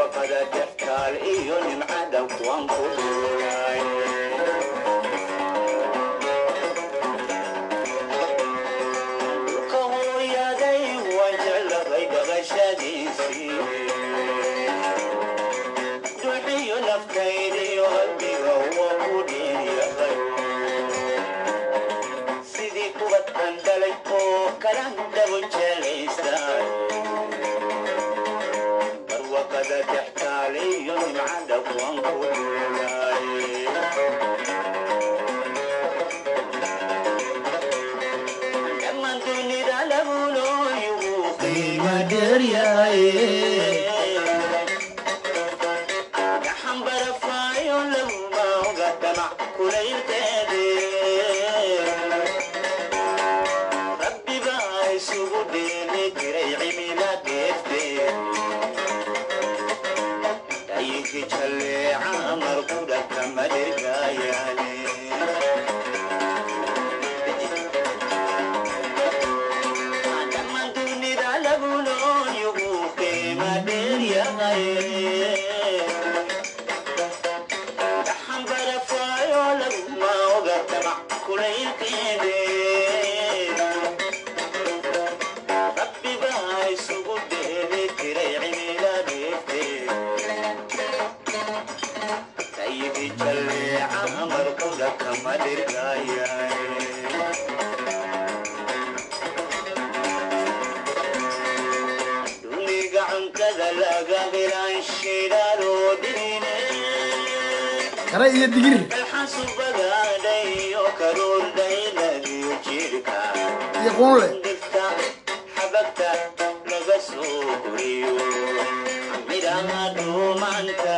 barwaqada dhextaal iyo nimcada kuwan ku dhuulay dhulka hooyaday waan jeclahay dhaqashadiisii duxiyo naftaydiyo qalbiga waa ku dhiiryahay sidii kubad aan dhalay oo kalan dabo jelaystaan barwaqada dhextaal iyo nimcada kuwan ku dhuulay dhammaan dunida lagu nooyugu qiima dheeryahay gaxan barafaayo laguma oga dhamac kulaylkeede rabbi baa isugu dheeli jiray cimila deefte dhayinki jalleeca markuda kama dhirgaayaane dhammaan dunida lagu nooyugu qiima dheeryahay dhaxan barafaayo laguma oga damac kulaylkeede rabbi baa isugu dheeli jiray cimila dheefte tayidi jalleeca markuda kama dhirgaayaane duniga cuntada laga helaan shidaaloo dhine kare iyo digir alxasubagaadhayo karuurdhayladiyo jirka iyo quunle dhigta xabagta laga soo koriyo midhaha dhuumanta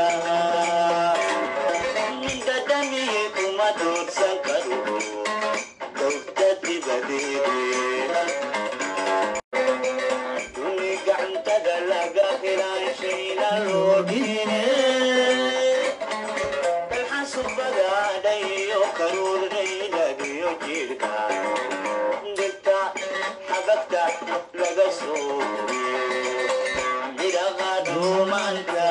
dadamiye kuma doodsan karo dowda dibadeede duni gacantada laga helaan shayna loo dhine alxasubagaadhayo karuurdhayladiyo jirka dhigta xabagta laga soo midhaha dhuumanta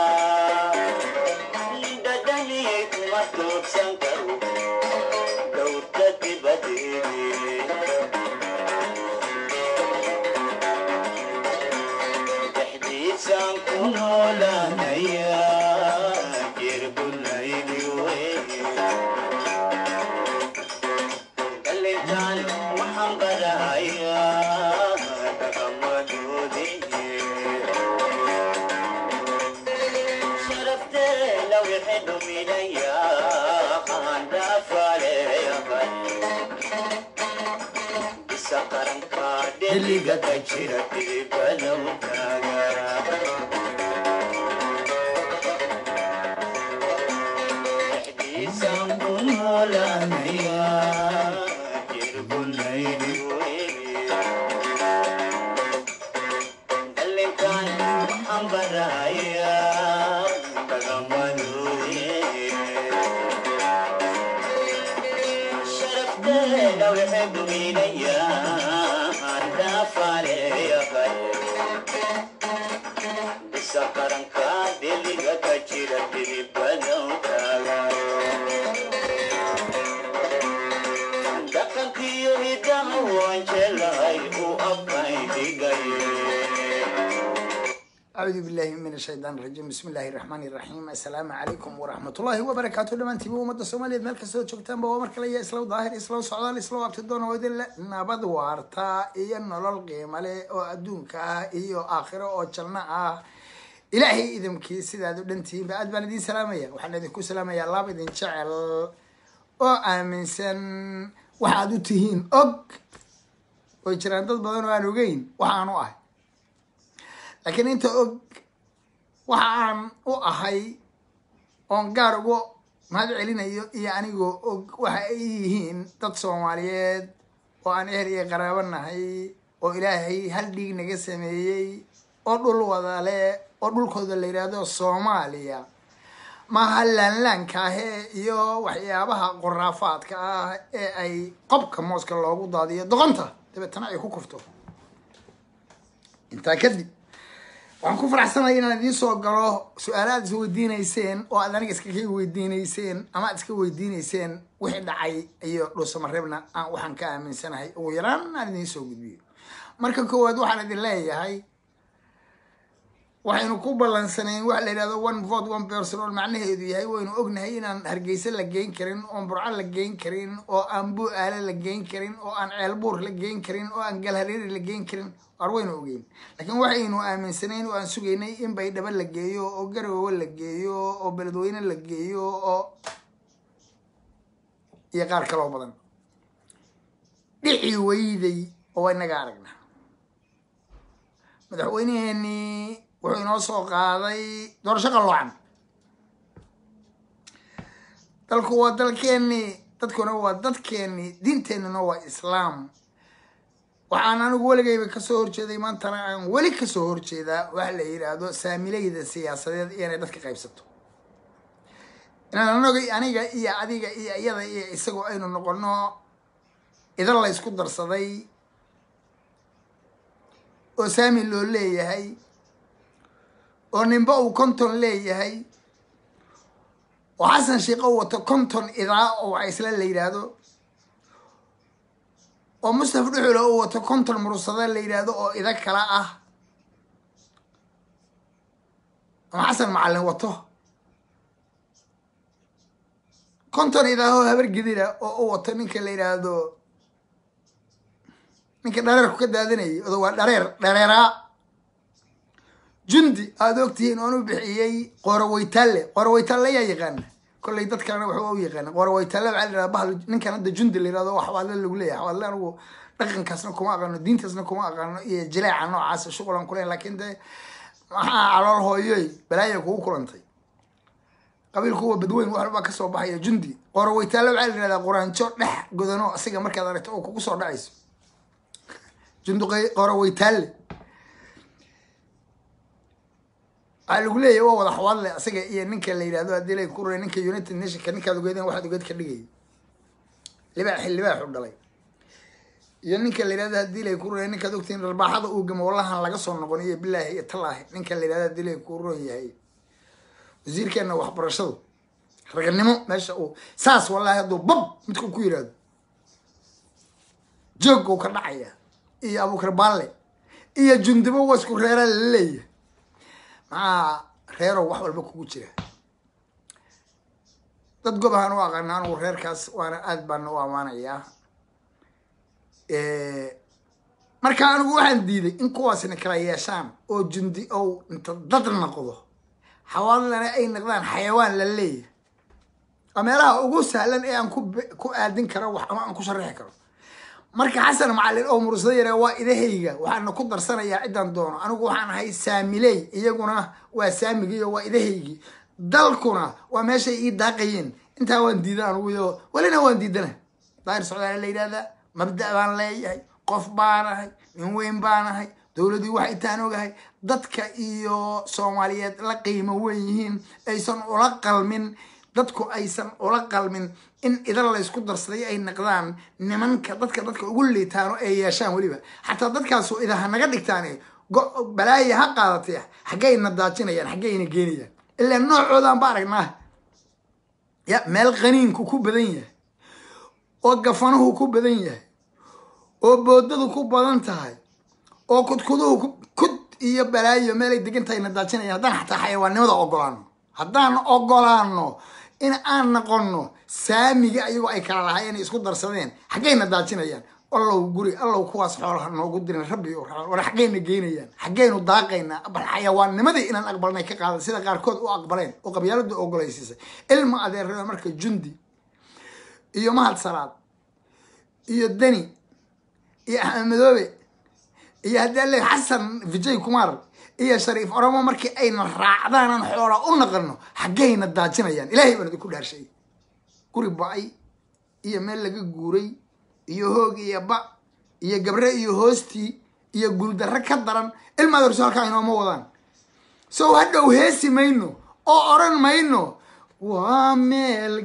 dhadhaniyey kuma doodsan karo dowda dibadeede dhexdiisaan ku noolaanaya jirbulaydi weye dhalintaan waxaan barahayaa dhaqamadoodii sharafteena wixii dhuminayaa qaandhaafaleeyahay bisa qaranka dheliga ka jira dhibalow taagaa dhexdiisaan ku noolaanaya jirbulaydi weye dhalintaan waxaan barahayaa dhaqamadoodii sharafteena wixii dhuminayaa dhaafaleeyahay bisa qaranka deliga ka jira dhibalow taagaa dhaqankiyo hidaha waan jelahay u abkay dhigay acuudu billahi min ashaytaan rajiim bismi illaahi raxmaani raxiim assalaamu calaykum waraxmatullaahi wabarakaatu dhammaantiiba ummadda soomaaliyeed meel kastoo joogtaanba waa mar kale iyo islow daahir islow socdaal islow abtidoon oo idin le nabad waarta iyo nolol qiimo leh oo adduunka ah iyo aakhiro oo janno ah ilaahay idamkii sidaad u dhantihiinba aad baan idiin salaamaya waxaan idinku salaamayaa laab idin jecel oo aaminsan waxaad u tihiin og way jiraan dad badan oo aan ogeyn waxaan u ahay laakiin inta og waxa aan u ahay oon gaar uga mahad celinayo iyo anigoo og waxa ay yihiin dad soomaaliyeed oo aan ehel iyo qaraabo nahay oo ilaahay hal dhiig naga sameeyey oo dhul wada leh oo dhulkooda la yidhaahdo soomaaliya maaha laanlaanka ahee iyo waxyaabaha qoraafaadka ah ee ay qobka mooska loogu daadiyo doqonta dabeetana ay ku kufto intaa kadib waxaan ku faraxsanaya inaan idiin soo galo su-aala aad is weydiineyseen oo aad aniga iska ka weydiineyseen ama aad iska weydiineyseen wixii dhacay iyo dhuusamareebna aan waxaan ka aaminsanahay ugu yaraan aan idiin soo gudbiyo marka koowaad waxaan idin leeyahay waxaynu ku ballansanayn waxa la yidhahdo one vote one person oo macnaheedu yahay waynu ognahay inaan hargeysa la geyn karin oon burco la geyn karin oo aan bu-aale la geyn karin oo aan ceelbuur la geyn karin oo aan galhareeri la geyn karin war waynu ogeyn laakiin waxaynu aaminsanayn oo aan sugaynay in baydhabo la geeyo oo garowe la geeyo oo beledweyne la geeyo oo iyo qaar kaloo badan dhici weyday oo waa inaga aragna madaxweyneheenii wuxuu inoo soo qaaday doorasho qalloocan dalku waa dalkeennii dadkuna waa dadkeennii diinteennuna waa islaam waxaan anigu weligayba kasoo horjeeday maantana aan weli kasoo horjeedaa waxa la yidhaahdo saamilayda siyaasadeed inay dadka qaybsato inaan anagay aniga iyo adiga iyo iyada iyo isagoo aynu noqono idan la ysku darsaday oo saami loo leeyahay oo ninba uu konton leeyahay oo xasan sheikh u wato konton idaa oo waxa isla la yidhaahdo oo mustafa dhuxule uu wato konton murursada la yidhaahdo oo ida kala ah ama xasan macalin wato konton idaahoo habar gidira oo u wato ninka la yidhaahdo ninka dhareerku ka daadinayay odo waa dhareer dhareeraa jundi aada ogtihiin oon u bixiyey qooroweytaalle qooroweytaalle yaa yaqaana kollay dad kalena waxba u yaqaana qooroweytaalle waxaa la yidhahda bahal ninkan hadda jundi la yidhahdo waxbaadle lagu leeyahay waxbaadle anigu dhaqankaasna kuma aqaano diintaasna kuma aqaano iyo jileeca noocaas shuqulan kulen laakiin dee maxaa calool hooyoy balaaya kugu kulantay qabiilku waa badweyn wax walbaa kasoo baxaya jundi qooroweytaalle waxaa la yidhahdaa quraanjo dhex godano asiga markaad aragto oo kugu soo dhacayso jundi qooroweytaalle waxaa lagu leeyahy waa wada xawaadle asaga iyo ninka la yidhahdo haddii la ku ninka united nationka ninkaad ogeedeen waxaad ogeed ka dhigay libaax libaaxu dhalay iyo ninka la yidhahdo haddii lay ku ron ninkaad ogtihiin dharbaaxada uu gamo wallahan laga soo noqon iyo bilaahi iyo talaahi ninka la yidhahdo haddii lay ku ron yahay wasiirkeena waxbarashadu raganimo meesha uu saas wallahi hadduu bab midku ku yidhahdo jooguu ka dhacaya iyo abuukar baalle iyo jundibo waa isku reeraa lala leeyahay maxaa reerow wax walba kugu jira dad gob ahaan u aqaana anigu reerkaas waana aad baana u amaanayaa marka anigu waxaan diiday in kuwaasna kala yeeshaan oo jundi ow inta dad noqdo xawaalana ay noqdaan xayawaan la leeyahay waa meelaha ugu sahlan ee aan ku ku aadin karo wax ama aan ku sharaxi karo marka xasan macalin oo mursada yare waa idahayga waxaana ku darsanayaa ciddaan doono anigu waxaan ahay saamiley iyaguna waa saamigii oo waa idahaygii dalkuna waa meeshay ii daaqayeen intaa waan diidan aniguyo welina waan diidana daahir socdaale la yidhahdaa mabda' baan leeyahay qof baanahay nin weyn baanahay dowladii waxay taan ogahay dadka iyo soomaaliyeed la qiimo weyn yihiin aysan ula qalmin dadku aysan ula qalmin in idan laysku darsaday ay naqdaan nimanka dadka dadka ugu liitaano ay yeeshaan weliba xataa dadkaasu idaha naga dhigtaan balaaya ha qaadatay xaggayna daajinayaan xaggayna geenayaan ilaa noocoodan ba aragnaa ya meel qaniinku ku badan yahay oo gafanuhu ku badan yahay oo boodadu ku badan tahay oo kudkuduhu kud iyo balaayo meelay degan tahay na daajinayaan haddaan xataa xayawaannimada ogolaano haddaan ogolaano in aan noqono saamiga ayagoo ay kala lahaayeen isku darsadeen xaggayna daajinayaan allow guri allow kuwaas xoolaha noogu dirin rabbi war xaggayna geynayaan xaggaynu daaqaynaa bal xayawaannimadii inaan aqbalnay ka qaadan sida qaarkood u aqbaleen oo qabyaaladu ogolaysiisay ilma adeerreba marka jundi iyo mahad salaad iyo deni iyo axmed madoobe iyo haddii alle xasan vijay kumar iyo shariif oromo markii ayna raacdaanan xoola u naqano xaggayna daajinayaan ilaahay baan idinku dhaarshay guri ba-ay iyo meel laga guuray iyo hoog iyo ba iyo gabre iyo hoostii iyo guuldarre ka daran ilmaad horso halkaa inooma wadaan sow hadhow heesi mayno oo odran mayno waa meel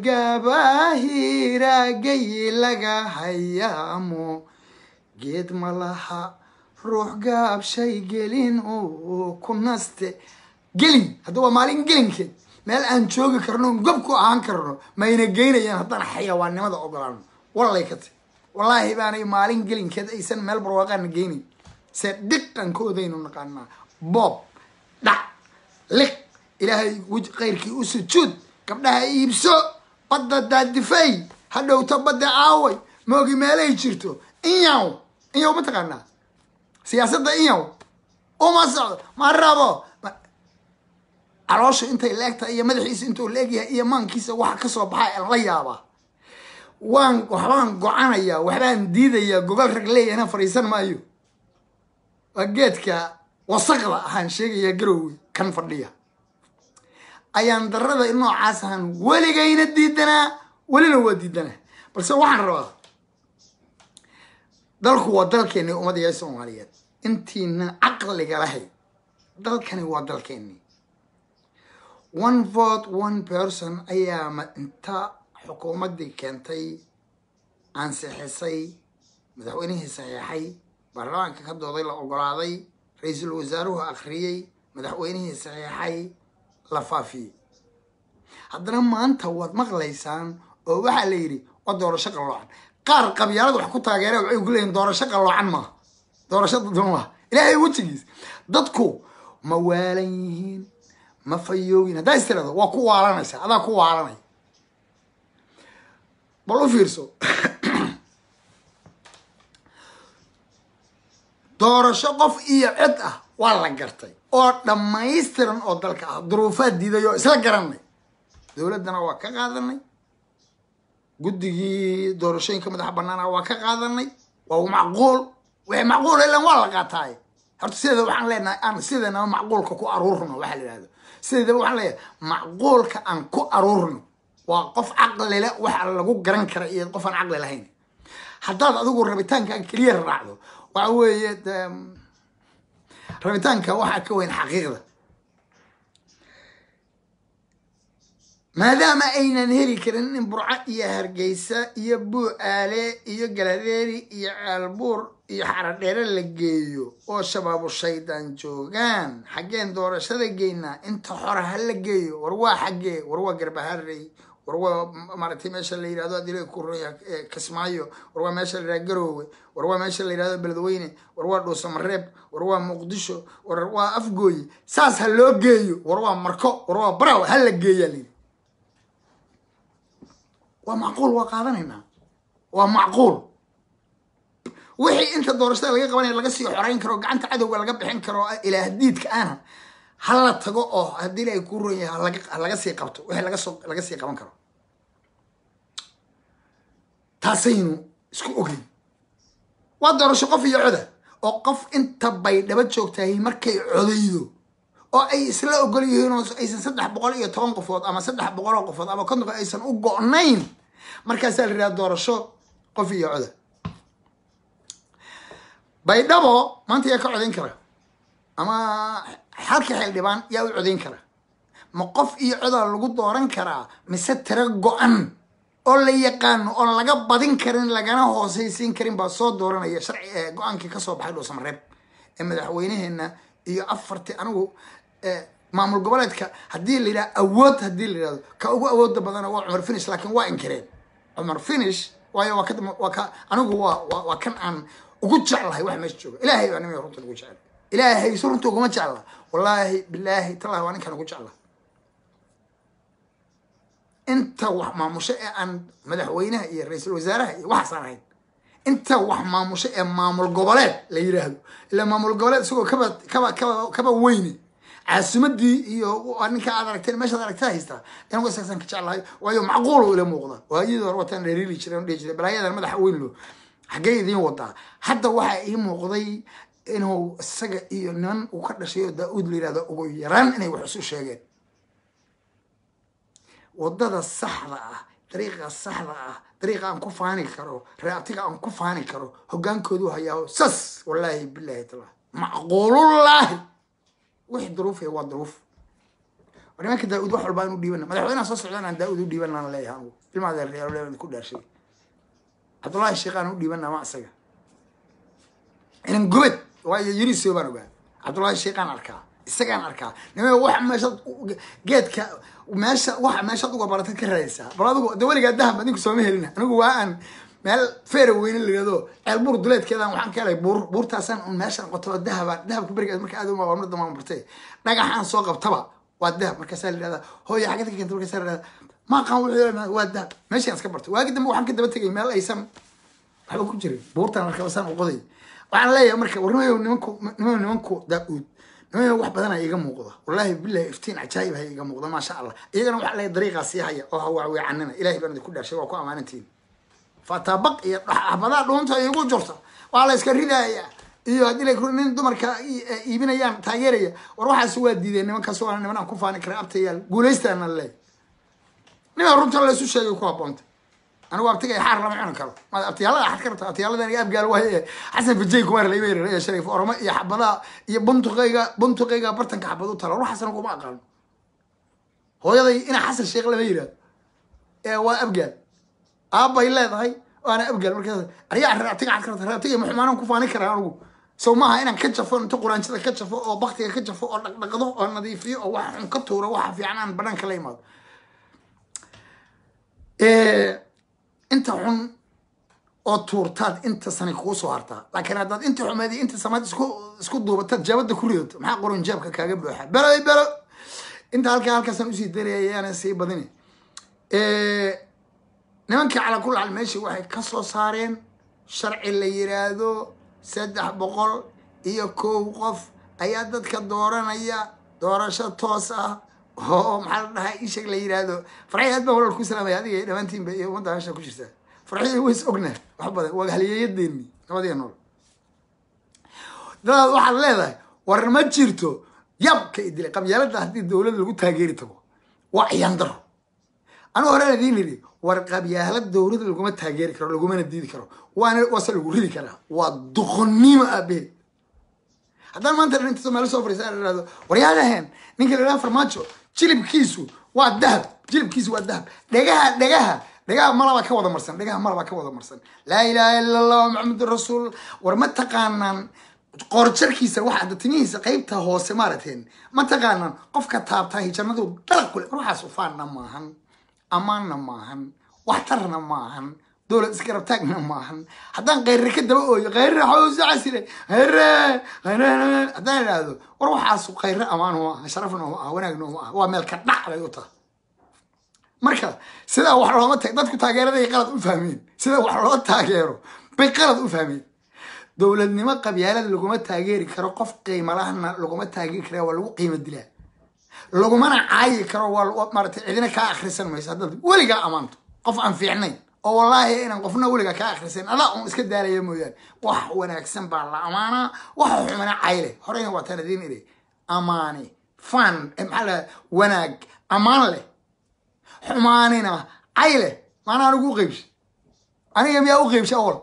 gabaahiragay laga hayaamo geed ma laha ruux gaabshay gelin uu ku naste gelin hadda waa maalin gelinkeed meel aan joogi karno gob ku ahaan karno mayna geynayaan haddaan xayawaannimada ogolaano wallay ka ti wallaahi baanay maalin gelinkeed aysan meel barwaaqaana geynayn se dhiqankoodaynu naqaanaa boob dhac liq ilaahay wej kayrkii u sujuud gabdhaha iibso badda daadifay hadhowta badda aaway moogi meelay jirto inyaw inyaw ma taqaanaa siyaasadda inyaw uma socdo ma rabo Ma- caloosha intay leegtahay iyo madaxiisa intuu leegyahay iyo maankiisa waxa kasoo baxa aan la yaabaa waan waxbaan gocanayaa waxbaan diidayaa gogol rag leeyahna fadhiisan maayo waa geedka wasaqda ahaan sheegayaa garowey kan fadhiya ayaan darada noocaas ahaan weligayna diidanaa welina waa diidanaa balse waxaan rabaa dalku waa dalkeeni ummadiya soomaaliyeed intiina caqliga lahayd dalkani waa dalkeeni one vote one person ayaa ma inta xukuumaddii keentay ansixisay madaxweynihii saxiixay baarlamaanka ka dooday la ogolaaday ra-iisul wasaaruhu akhriyey madaxweynihii saxiixay la faafiyey haddana maanta waad maqlaysaan oo waxaa la yidhi waa doorasho qalloocan qaar qabyaalada wax ku taageera waxay ku leeyihin doorasho qalloocan maaha doorasho dadban maaha ilaahay wejigiis dadku ma waalan yihiin ma fayoogin haddaa is tirahdo waa ku waalanaysa adaa ku waalanaya bal u fiirso doorasho qof iyo cod ah waa la gartay oo dhammaystiran oo dalka ah duruufaad diiday oo isla garanay dowladdana waa ka qaadanay guddigii doorashooyinka madaxa banaana waa ka qaadanay waa macquul wixii macquul ilan waa la qaataaye horta sideeda waxaan leenahay aan sideedaba macquulka ku aruurno waxaa la yidhahdo sideedaba waxaan leeyahay macquulka aan ku aruurno waa qof caqli le waxa lagu garan kara iyo qof aan caqli lahayn haddaad adigu rabitaankan keliya raacdo waxa weeye dee rabitaanka waxaa ka weyn xaqiiqda maadaama aynan heli karin in burco iyo hargeysa iyo buucaale iyo galadeeri iyo caalbuur iyo xaradheere la geeyo oo shabaabu shaydaan joogaan xaggeen doorashada geynaa inta xora ha la geeyo war waa xaggee war waa garbaharey war waa maaragtay meesha la yidhahdo adila kuroya kismaayo war waa meesha la yidhahdo garoowe war waa meesha la yidhahdo beledweyne war waa dhuusamareeb war waa muqdisho war waa afgooye saas ha loo geeyo war waa marko war waa baraw ha la geeyaa layidhi waa macquul waa qaadanaynaa waa macquul wixii inta doorashada laga qabanaya laga sii xoreyn karo gacanta cadowga laga bixin karo ilaah diidka ana ha la tago oo haddii ilaahay kuu ron yahay halaga ha laga sii qabto wixii laga soo laga sii qaban karo taasaynu isku ogeyn waa doorasho qof iyo coda oo qof inta bay dhaba joogtahay markay codaydo oo ay isla ogol yihiin oo aysan saddex boqol iyo toban qofood ama saddex boqol oo qofood ama konton aysan u go-nayn markaasaa la yidhaha doorasho qof iyo coda baydhabo maanta yaa ka codayn kara ama xalka xildhibaan yaa u codayn kara ma qof iyo codaa lagu dooran karaa mise tiro go-an oo la yaqaano oon laga badin karin lagana hoosaysiin karin baa soo dooranaya sharci go-aankii kasoo baxay dhuusamareeb ee madaxweyneheena iyo afartii anigu maamul goboleedka haddii la yidhaha awood haddii la yidhahdo ka ugu awooda badana waa cumar finish laakiin waa inkireen cumar finish waayo waa ka waa ka anigu waa waa waa kan aan ugu jeclahay wax meesha jooga ilaahay baa nima runta ugu jecel ilaahay su runta uguma jecla wallaahi bilaahi tallahi waa ninkan ugu jecla inta wax maamusho ee aan madaxweynaha iyo ra-iisul wasaaraha iyo waxaasaan ahayn inta wax maamusho ee maamul goboleed la yiraahdo ilaa maamul goboleed isagoo kaba kaba kaba kaba weyne caasimadii iyo ninka aad aragteen meeshaad aragtaa haystaa anigu isaasaan ka jeclahay waayo macquul ila muuqda waayadii hore wataan dheeriili jireen dhihi jiray balaayadan madaxa weyn lo xaggee idiin wadaa hadda waxaa ii muuqday inuu isaga iyo niman uu ka dhashay oo daa-uud la yirahdo ugu yaraan inay wax isu sheegeen wadada saxda ah dariiqa saxda ah dariiqa aan ku faani karo reabtiga aan ku faani karo hogaankoodu hayaa sas wallaahi bilaahi taala macquulullaahi wixii duruufaya waa duruuf war nimanka daa-uud wax walbaa inu dhiibana madaxweynaha soo socdaan aan daa-uud u dhiibanaan leeyahay anigu ilmaada reer ku dhaarshay cabdullaahi sheekh aan u dhiibana ma isaga inan gubad waayo yuniso baan ogaa cabdullaahi sheekhaan arkaa isagaan arkaa nima waxa meeshaad geedka meesha waxa meeshaad uga baratad ka raadaysaa bal adigu de weligaa dahab adinku sooma helina anigu waa aan meel feera weyne layado ceel buur duleedkeedan waxaan ka helay buur buurtaasaan un meeshaan qoto dahaba dahabka berigaas marka aad uma marda maan bartay dhagaxaan soo qabtaba waa dahab markaasaa la yihahdaa hooya xagad ka keenta markaasaa la yihahdaa maaqaan wuxuu waa dahab meeshaan iska bartay waagi dambe waxaan ka daba tegay meel aysan waxba ku jirin buurtan markabasaan u qoday waxaan leeyahay marka warnimayo nimanku nimayo nimanku daa-uud nimayo wax badana iga muuqda wallaahi billahi iftiin cajaayib haya iga muuqda maasha allah iyagana waxaa leeyahay dariiqaa sii haya oo hawaaweecanina ilahay baan idinku dhashay waa ku ammaanantiin fatabaq iyo xabadaa dhuunta igu jirta waa la iska ridaya iyo haddii la nin dumarka iibinayaan taageeraya war waxaas waa diideen nimankaas waa niman aan ku faani kara abtayaal guulaystaana leeyahay nima runta laysu sheegay ku haboonta anigu abtiga xaar lama cuni karo ma abtiyaalada axad ka rabta abtiyaalada aniga abgaal waaye xasan fajay kumar layma yiri ee sharif oroma iyo xabadaha iyo buntuqayga buntuqayga bartanka xabad u tala ruuxaasna kuma aqaano hooyaday ina xasan sheekh lama yiraahdo ee waa abgaal aabbay leedahay waana abgaal markaas ariyaa raabtiga axad ka rabta raabtiga maxumaanan ku faani karaa anigu sow maaha inaan ka jafo inta quraanjada ka jafo oo baktiga ka jafo oo dhaqdhaqdo oo nadiifiyo oo waxa xun ka tuuro waxa fiican aan banaanka la imaado inta xun oo tuurtaad inta sanay kugu soo hartaa laakiin haddaad inta xumeed iyo inta samaad isku isku duubataad jaabada ku ridato maxaa qoran jaabka kaaga buuxa belo belo inta halkaa halkaasaan usii daraya ayaana sii badini nimankii calaa kul xaal meeshii waxay ka soo saareen sharci la yiraahdo saddex boqol iyo kow qof ayaa dadka dooranaya doorasho toos ah oo maxaa la dhahaa ishag la yiraahdo farxi aad baa walal ku salaamaya adiga dhammaantiinba iyo ummadda meesha ku jirta farxi ways ogna wax badan waa haliyeeyadeeni nabadiya nool dadaad waxaad leedahay war ma jirto yabka idilay qabyaalada haddii dowladda lagu taageeri tago waa ciyaan daro anigu horena idiin yidhi war qabyaalad dowladda laguma taageeri karo lagumana diidi karo waana waase lagu ridi karaa waa doqonnimo aabaheed haddaan maanta dhan inta soomaali soo fariisa la ihahdo waryaadaheen ninka la yidhaha farmaajo jilibkiisu waa dahab jilibkiisu waa dahab dhegaha dhegaha dhegaha malaba ka wada marsan dhegaha malaba ka wada marsan laa ilaaha ila allah maxamedun rasuul war ma taqaanaan qoorjarkiisa waxaa timihiisa qeybta hoose maaragteen ma taqaanaan qofka taabtaa jannadu dalaq kule war waxaas ufaanna maahan ammaanna maahan waxtarna maahan dowlad iskarabtaagna maahan haddaan kayre ka daba ooyo kayre xawsa casire hayre haddaan idhaahdo war waxaas khayre amaan uma aha sharafna uma aha wanaagna uma aha waa meel ka dhac bay u tahay marka sidaa wax looma ta dadku taageeraday qalad u fahmeen sida wax loo taageero bay qalad u fahmeen dowladnimo qabyaalada laguma taageeri karo qof qiimalahana laguma taageeri kara waa lagu qiimo dilaa lagumana caayi karo waa maaragtay cidina kaa akhrisan mayso haddaad weligaa ammaanto qof aan fiicnayn oo wallaahi inaan qofna weliga kaa akhrisan adaa un iska daalaya mooyaane wax wanaagsan baa la amaanaa waxa xumana cayle horeyna waa taan idiin iri amaani fan maxaa la wanaag ammaan leh xumaanina cayle maana anigu u qeybsha aniga miyaa u qeybsha awal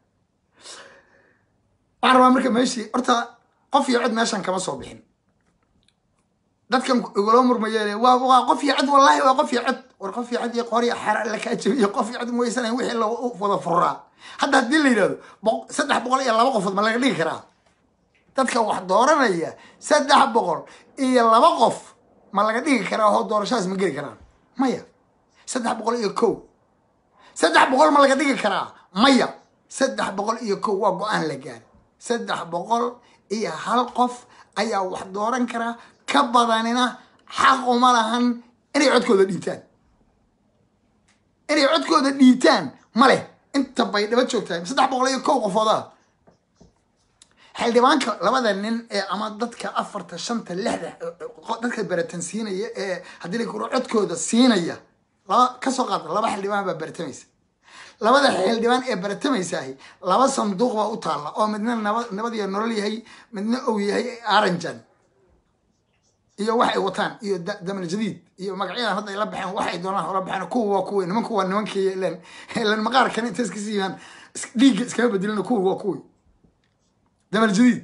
waxaan rabaa marka meeshii horta qof iyo cod meeshan kama soo bixin dadkan igula murmaye waa waa qof iyo cod wallahi waa qof iyo cod war qof iyo cod iyo qori xera la kaa jabiyo qof iyo cod moysan wixii la wada furaa hadda haddii la yidhahdo saddex boqol iyo laba qofood ma laga dhigi karaa dadka wax dooranaya saddex boqol iyo laba qof ma laga dhigi karaa oo doorashadaas ma geli karaan maya saddex boqol iyo kow saddex boqol ma laga dhigi karaa maya saddex boqol iyo kow waa go-aan la gaari saddex boqol iyo hal qof ayaa wax dooran karaa ka badanina xaq uma lahan inay codkooda dhiibtaan inay codkooda dhiibtaan ma leh inta bay dhaba joogtahay saddex boqol iyo kow qofooda xildhibaanka labada nin ee ama dadka afarta shanta lixda dadka beratan siinaya ee haddii la kuro codkooda siinaya laba kasoo qaada laba xildhibaan baa beratamaysa labada xildhibaan ee baratamaysaah laba sanduuq baa u taalla oo midna naba nabad iyo nolol yahay midna ou yahay aranjan iyo waxay wataan iyo damal jadiid iyo magacyadan hadda ay la baxeen waxay doonaan ola baxeen kuwa waa kuwi nimanku waa nimankii ilan ilan maqaarkan inta iska siiyaan dhiigga iskama bedelina kuwi waa kuwi damal jadiid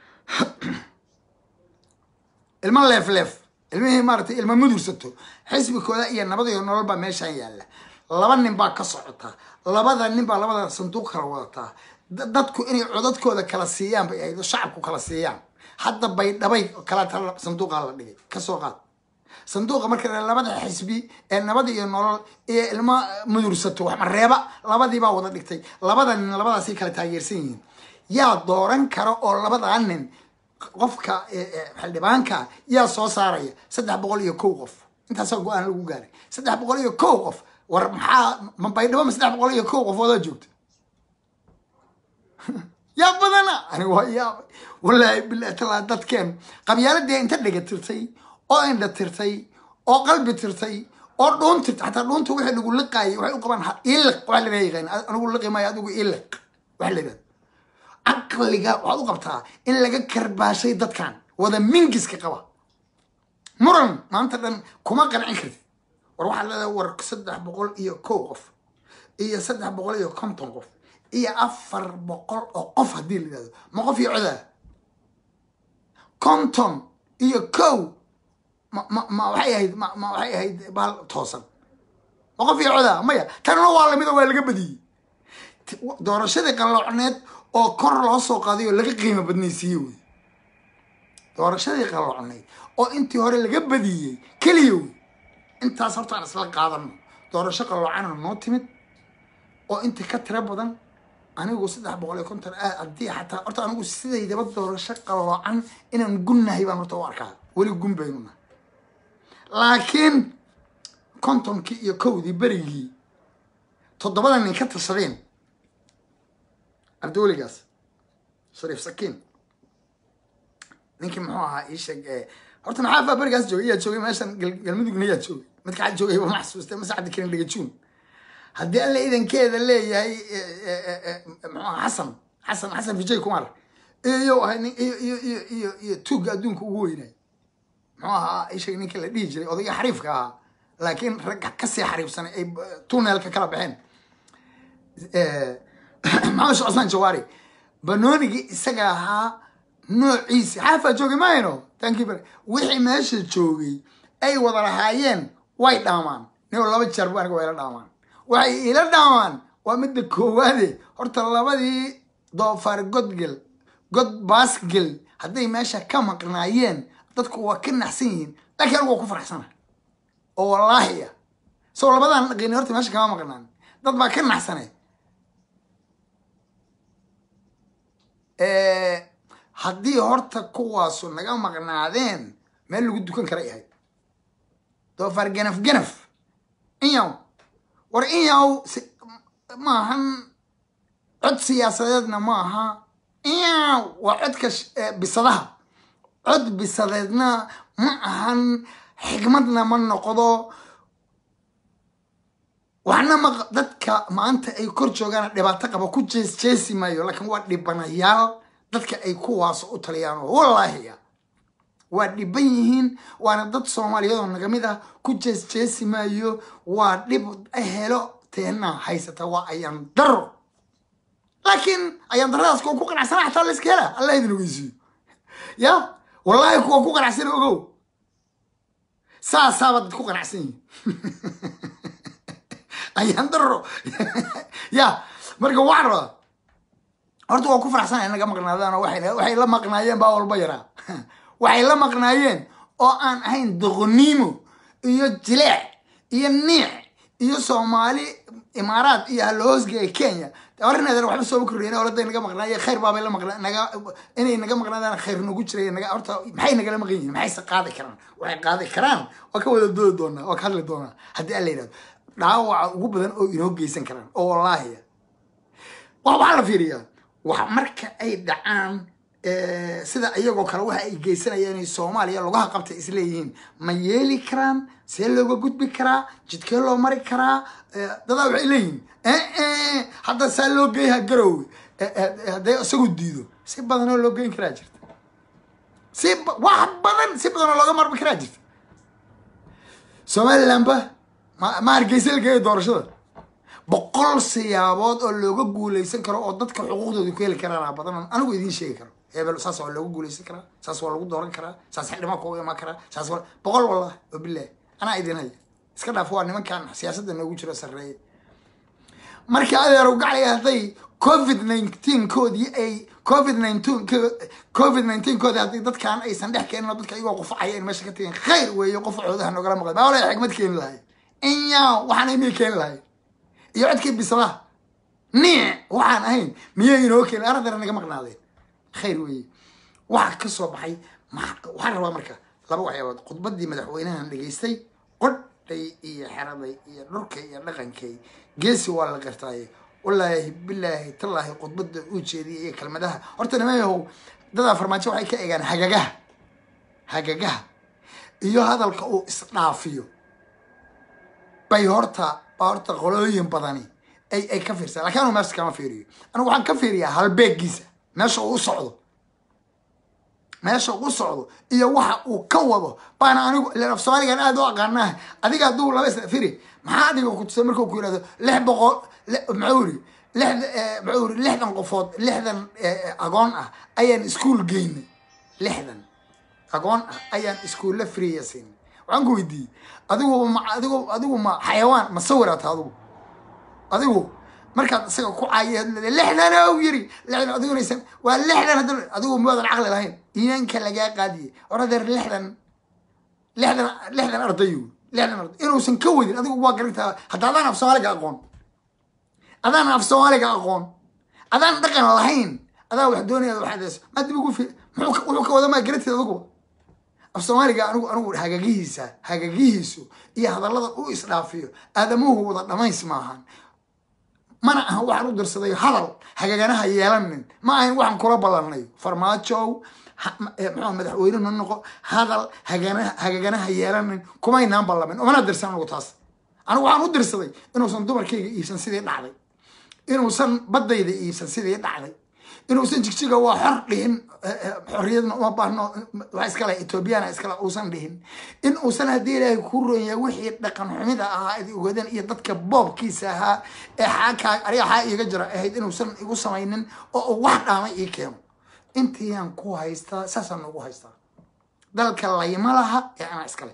ilmo leef leef ilmihii maaratay ilmo mudursato xisbikooda iyo nabad iyo nolol baa meeshaan yaalla laba nin baa ka socota labada nin baa labada sanduuq kala wadataa da- dadku inay codadkooda kala siiyaan bay ahayd oo shacabku kala siiyaan hadda baydhabay kala tala sanduuqaa la dhigay kasoo qaad sanduuqa marka la- labada xisbi ee nabad iyo nolol iyo ilmo mudursato wax mareeba labadii baa wada dhigtay labada nin labadaasay kala taageersan yihiin yaa dooran kara oo labadaa nin qofka eh, eh, xildhibaanka yaa soo saaraya saddex boqol iyo kow qof intaasaa go-aan lagu gaaray saddex boqol iyo kow qof war maxaa ma baydhabo ma saddex boqol iyo kow qof oodaa joogta yaa badana aniga waa yaabay wallaahi bilahi talaa dadkeen qabyaaladii inta dhega tirtay oo indha tirtay oo qalbi tirtay oo dhuun tirtay xataa dhuunta wixii lagu liqaayay waxay u qabaan ha- iliq waxa la yaqaan anigu liqi maayo adigu iliq waxa la yidhahda caqliga waxaad u qabtaa in laga karbaashay dadkan wada mingiska qaba muran maanta dhan kuma qancin kartid war waxaa leedahay war saddex boqol iyo kow qof iyo saddex boqol iyo konton qof iyo afar boqol oo qof haddii la yidhahdo ma qof iyo codaa konton iyo kow ma ma ma waxay ahayd ma ma waxay ahayd baal toosan ma qof iyo codaa maya tanna waa lamid oo waa laga badiyey Ti- doorashadii qalloocneed oo kor loo soo qaaday oo laga qiimo badnaysiiyey wey doorashadii qalloocneyd oo intii hore laga badiyey keliya wey intaas horta aan isla qaadano doorasho qalloocana noo timid oo inta ka tiro badan anigu saddex boqol iyo konton ah haddii xataa horta anigu sidaydaba doorasho qalloocan inaan gunnahay baan horta u arkaa weli gun baynu nahay laakiin kontonkii iyo kowdii berigii toddobada nin ka tashadeen ardawligaas shariif sakiin ninkii muxuu ahaa ii sheeg ee horta maxaa faa berigaas joogay yaa joogay meeshan gal- galmudugna yaa joogay midka xad joogay ma xasuustay mase cabdi karin dhagajuun haddii alla idankeeda leeyahay e, e, e, e, muxuu ahaa xasan xasan xasan vijay kumar iyo ahay nin iyo iyo iyo iyo iyo tuugga adduunka ugu weynay muxuu ahaa ii sheeg ninka la dhihi jiray odayga xariifka ahaa laakiin rag kasii xariifsanay ay b- tuneelka kala baxeen maxamed sheekh cusmaan jawaari banoonigii isaga ahaa noociisi xaafaa joogay mahayno tankii bare wixii meesha joogay ay wada lahaayeen way dhaamaan nin laba jeer bu aniga waa ila dhaamaan waxay ila dhaamaan waa midda koowaade horta labadii doofaar godgel god baasgel hadday meesha ka maqnaayeen dadku waa ka naxsan yihiin laakiin anigu waa ku faraxsana oo wallaahi ah soo labadan dhaqini horta meesha kama maqnaan dad baa ka naxsane haddii horta kuwaasu naga maqnaadeen meel lagu dukan kara yahay doofaar ganaf ganaf inyaw war inyaw si- maahan cod siyaasadeedna maaha inyaw waa codka sh- eh, bisadaha cod bisadeedna ma ahan xigmadna ma noqdo waxna ma dadka maanta ay kor joogaan dhibaato qaba ku jees jeesi maayo laakiin waa dhibanayaal dadka ay kuwaas u taliyaan oo wallaahi ah waa dhiban yihiin waana dad soomaaliyeed oo naga mid ah ku jees jeesi maayo waa dhib helo teena haysata waa ayaan daro laakiin ayaan daradaas kuwa ku qanacsana xataa la iska hela allah idin ogeysiiyo ya wallaahi kuwa ku qanacsana ogow saasaaba dad ku qanacsan yihin ayaan daro ya marka waxaan rabaa horta waa ku faraxsanaya naga maqnaadaan oo waxay waxay la maqnaayeen baa walba yaraa waxay la maqnaayeen oo aan ahayn doqoniimo iyo jileec iyo niic iyo soomaali imaaraad iyo haloosga kenya horinadan waxba sooba korreyen oladay naga maqnaayeen khayr baabay la maqna naga inay naga maqnaadaan khayr nagu jiray naga horta maxay nagala maqan yihiin maxayse qaadi karaan waxay qaadi karaan waa ka wada doodi doonaa waa ka hadli doonaa haddii alla yidhahdo dhaawaca ugu badan oo inoo geysan karaan oo wallaahi wa waxaa la fiiriyaa wax marka ay dhacaan eh, sida iyagoo kale waxa ay geysanayaan inay soomaaliya lugaha qabta isleeyihiin ma yeeli karaan see looga gudbi karaa jidkee loo mari karaa Eh, dadaa waxay leeyihiin eh, eh, hadda saa loo geeyaha garowe Eh, eh, eh, hadday isagu diido si badanoo loo geyn karaa jirta si ba- wax badan si badanoo looga marmi karaa jirta somalilandba ma ma hargeysa la geeyo doorashada boqol siyaabood oo looga guuleysan karo oo dadka xuquuqdooda ku heli karaan badan anigu idiin sheegi karo hebel saas waa looga guuleysan karaa saas waa lagu dooran karaa saas xildhibaan kuga imaan karaa saas waa boqol wallah oo bilaah anaa idin haya iska dhaaf waa nimankan siyaasadda noogu jiro sarreeye marka adeerow gaclay hadday covid nineteen koodii ay covid nineteen covid nineteen koodii haddii dadkan aysan dhex keenin oo dadka iyagoo qufacaya in meesha ka tageen khayr weeye qufacoodaha nogala maqlay maa wala xikmad keeni lahay inyaa waxaan imii keeni lahay iyo codkii bisadaha niic waxaan ahayn miyay inoo keeni aradara naga maqnaadeen khayr weeye waxa ka soo baxay waxaan rabaa marka laba waxyaabood khudbadii madaxweynahan dhegaystay qodhay iyo xeraday iyo dhurkay iyo dhaqankay geesi waa la qirtaaye wallaahi bilaahi tallaahi khudbada uu jeediyay iyo kelmadaha horta nimayahow dadaa farmaajo waxay ka egaan hagagaha hagagaha iyo hadalka uu isdhaafiyo bay horta horta qolooyin badani ay ay ka fiirsan lakin anu meesha kama fiiriyo anigu waxaan ka fiiriyaa halbeegiisa meesha uu u socdo meesha u socdo iyo waxa uu ka wado baana anigu ilan af soomaaligan aada u aqaanaa adiga hadduu laba isla firi maxaa adiga kutusay markuu ku yihahdo lix boqol muxuu iri lixda muxuu iri lixdan qofood lixdan agoon ah ayaan iskuol geynay lixdan agoon ah ayaan iskuulla freeya siinay waxaan ku weydiiyey adigu ma adigu adigu ma xayawaan ma sawiraata adigu adigu markaad isaga ku caayi lixdan o yiri lixdan adigunaysan waa lixdan hadda adigu maadan caqli lahayn iimaanka lagaa qaadiyey or adeer lixdan lixdan lixdan ardayu lixdan arday inuusan ka wadin adigu waa garantaa hadda adaan af soomaaliga aqoon adaan af soomaaliga aqoon adaan dhaqan lahayn adaa wax doonaya waxaad maa dib ugu fi muxuu wuxuu ka wada maa garanteed adigu af soomaaliga anigu anigu hagagihiisa hagagihiisu iyo hadallada u isdhaafiyo aadamuhu wada dhamays maahan mana aha waxaan u dirsaday hadal hagaganaha yeelanin ma ahayn waxaan kula ballanay farmaajow mxua madaxweyne no noqo hadal hagana hagaganaha yeelanin kumaynaan ballamin umana dirsan anigu taas anigu waxaan u dirsaday inuusan dumarkayga iibsan sidii dhacday inuusan baddayda iibsan sidii dhacday inuusan jigjiga waa xor dhihin xorriyadna uma baahno waa iskale etoobiyana iskale uusan dhihin in uusan haddii ilaahay ku ronya wixii dhaqan xumida ahaa id ogadan iyo dadka boobkiisa ahaa ee xaakaa ariga xaa iiga jira ahayd inuusan igu samaynin oo uu wax dhaamay ii keeno intiiyaan ku haystaa saasaan ugu haystaa dalka layma laha ee anaa iskale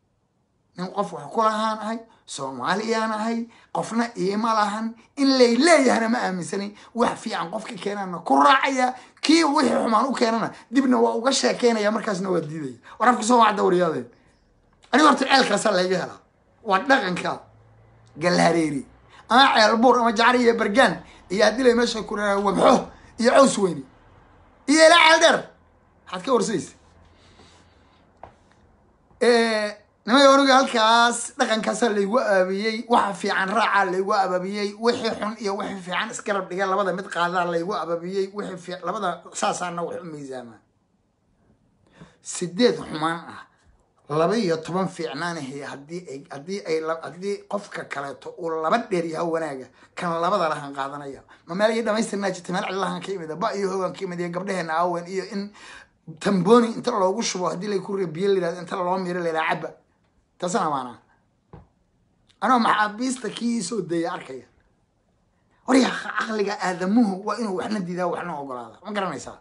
nin qof wax ku lahaan ahay soomaaliyaan ahay qofna iima lahan in lay leeyahana ma aaminsanin wax fiican qofka keenana ku raacaya kii wixii xumaan u keenana dibna waa uga sheekeynaya markaasna waa diidaya war afka soo wacda waryaadeen aniga horta ceelkaasaa layga helaa waa dhaqanka galhareeri ama ceelbuur ama jacar iyo bergaan iyo haddii lay meesha ku raaa wabxo iyo caws weyne iyo ilaa ceel dheer maxaad ka warsaysa nimay oniga halkaas dhaqankaasaa laygu aabiyey waxa fiican raacaa laygu ababiyey wixii xun iyo wixii fiican isgarab dhiga labada mid qaadaa laygu ababiyey wixii labada saasaana wax u miisaamaa sideed xumaan ah laba iyo toban fiicnaanahay haddii ay haddii ay haddii qofka kaleeto uu laba dheer yaha wanaaga kan labada lahan qaadanaya ma meel iyo dhamaystirnaa jirta meel cillahan ka imida ba iyo hoogan ka imid iyo gabdheheena aawen iyo in tamboni inta loogu shubo haddii lay ku biyo layirahdo inta loo miiro layidhaha caba taasana maanaa anoo maxaabiista kii soo daya arkaya warya caqliga aadamuhu waa inuu waxna diidaa waxna ogolaada ma garanaysaa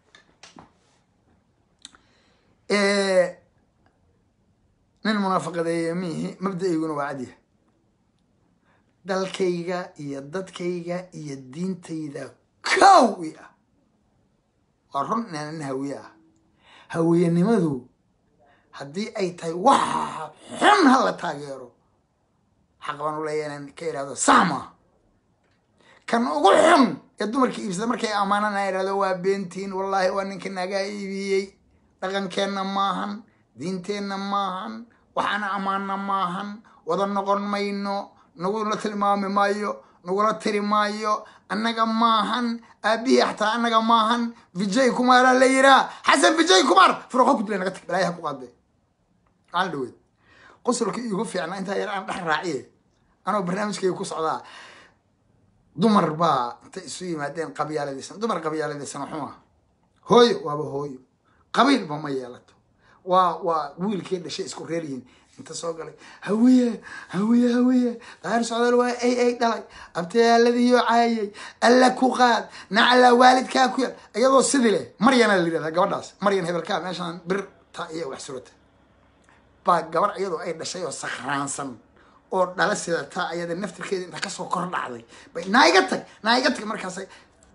nin munaafaqadeeye miihi mabda-ayguna waa cadyahay dalkayga iyo dadkayga iyo diintayda kow i ah waa run inaan nin hawiye ah hawiyenimadu haddii ay tahay waxa xun ha la taageero xaq baan u leeya inaan ka ihahdo saxma kan ugu xun ee dumarka iibsada markay ammaanaan a ihahdo waa beentiin wallaahi waa ninka nagaa iibiyey dhaqankeenna maahan diinteenna maahan waxaana ammaana maahan wada noqon mayno nagula tilmaami maayo nagula tiri maayo annaga maahan aabihii xataa annaga maahan vijay kumaaraa la yiraa xasan vijay kumaar furuqo ku dila naga tag balaayaha ku qaadee maalin dhaweed qosolka iigu fiicnaa intaa yar aan dhex raaciye anoo barnaamijkayga ku socdaa dumar baa intay isu yimaadeen qabyaaladaysan dumar qabyaaladaysan xuma hooyo waaba hooyo qabiilba ma yeelato waa waa wiilkii dhashay isku reer yihiin inta soo galay hawiye hawiye hawiye daahir socdaal waa ay ay dhalay abtayaaladiiyo caayay alla ku qaad nacala waalidkaa ku yaal iyadoo sidii leh maryana la yidhahdaa gabadhaas maryan hebelkaa meeshaan bir ta iyo wax surata baa gabar iyadoo ay dhashay oo sakhraansan oo dhala sidata ayada naftirkeeda inta kasoo kor dhacday bay naiga tag naiga tag markaasay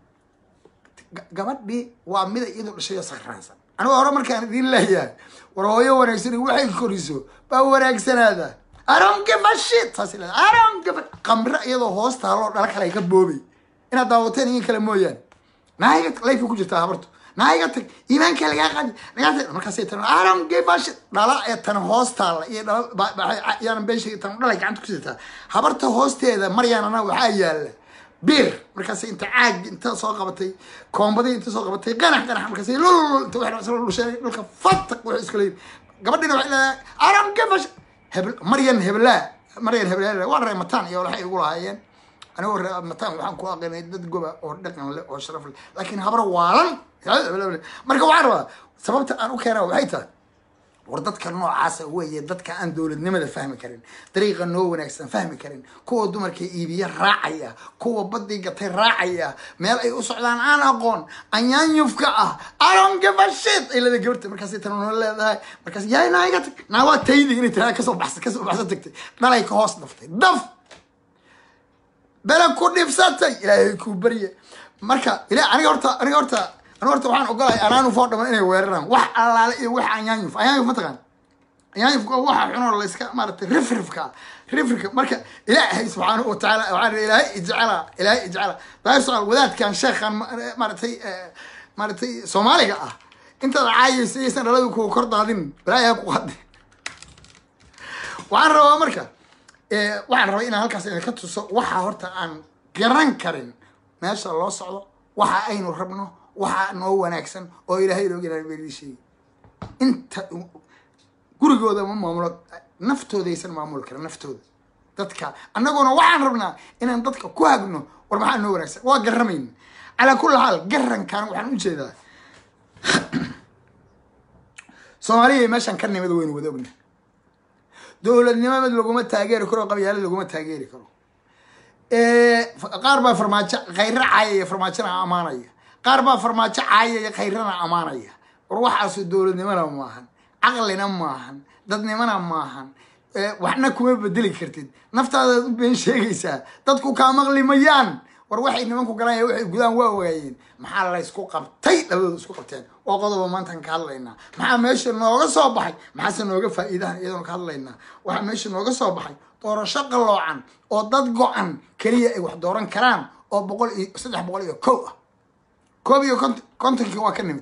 ga- gabadhii waa mida iyadoo dhashay oo sakraansan anigo hore markaan idin leeyahay war hooyo wanaagsan waxay koriso baa wanaagsanaada aron give a shit saas leeda aron give a qamre iyadoo hoos taaloo dhala kale ay ka boobay inaad daawateen iyo kale mooyaane naiga tag layfay ku jirtaa habartu naiga tag iimaanka lagaa qaadi lagaa tag markaasay tan aron give a shit dhala ee tan hoos taalla iyo dhala ba- ba- yaanan been sheegi tan dhalay gacanta ku sidataa habarta hoosteeda maryaanana waxaa yaala bir markaas inta caag inta soo qabatay koombadii inta soo qabatay qanax qanax markaas lul inta wax soo dhushay dhulka fataq wax iska leeyahay gabadhina waxay leedahay aram gabash hebel maryan hebelaa maryan hebelaa waa reer mataan iyo waxay igu lahaayeen anigoo reer mataan waxaan ku aqinay dad goba oo dhaqan leh oo sharaf leh laakiin habar waalan marka waxaan rabaa sababta aan u keenaa waxay tahay war dadka noocaasa weeye dadka aan dowladnimada fahmi karin dariiqa noo wanaagsan fahmi karin kuwa dumarka iibiya raacaya kuwa badii gatay raacaya meel ay u socdaan aan aqoon anyaanyufka ah aron gabashid ay leedahay gabarta markaasay tan noo leedahay markaas yaa naaga tag naa waa taydi inay tiraa kasoo baxsa kasoo baxsa tagtay dhalay ka hoos dhaftay daf bele ku dhibsatay ilaahay kuu barye marka ila aniga horta aniga horta aniga horta waxaan ogolahay anaanu foo dhaman inay weeraraan wax allaale iyo wax anyaanyuf anyaanyuf ma taqaan anyaanyufka waa waxa xunoo layska maaratay rifrifka rifrifka marka ilaahay subxaanahu watacaala waxaan ihi ilaahay ijcala ilaahay ijcala daahir sucaal wadaadkan sheekhan ma- maaratay eh, maaratay soomaaliga ah intaad caayaysa iyaysan dhaladu kuwa kor daadin balaayaa ku qadi waxaan rabaa marka eh, waxaan rabaa inaan halkaas idinka tuso waxa horta aan garan karin meesha loo socdo waxa aynu rabno waxa noo wanaagsan oo ilaahay inooga ilaalin baa sheegi inta gurigooda ma maamulo naftoodaysan maamuli karin naftooda dadka annaguna waxaan rabnaa inaan dadka ku hagno war maxaa noo wanaagsan waa garamayna calaa kulli xaal garankan waxaan ujeedaa soomaaliya meeshaan ka nimid waynu wada ogna dowladnimo mid laguma taageeri karo qabyaalo laguma taageeri karo qaar baa farmaajo khayra caayaya farmaajona amaanaya qaar baa farmaajo caayaya khayrana amaanaya war waxaasu dowladnimona maahan caqlina maahan dadnimona maahan Eh, waxna kuma bedeli kartid naftaadaad u been sheegaysaa dadku kaa maqli mayaan war waxay nimanku garanaya waxay gudaan waa ogaayeen maxaa laysku qabtay labadooda isku qabteen oo qodoba maantaan ka hadlaynaa maxaa meesha nooga soo baxay maxaase nooga faa'iidahan iyadoon ka hadlaynaa waxaa meesha nooga soo baxay doorasho qaloocan oo dad go-an keliya ay wax dooran karaan oo boqol iyo saddex boqol iyo kow ah koob iyo kont kontonkii waa ka nimid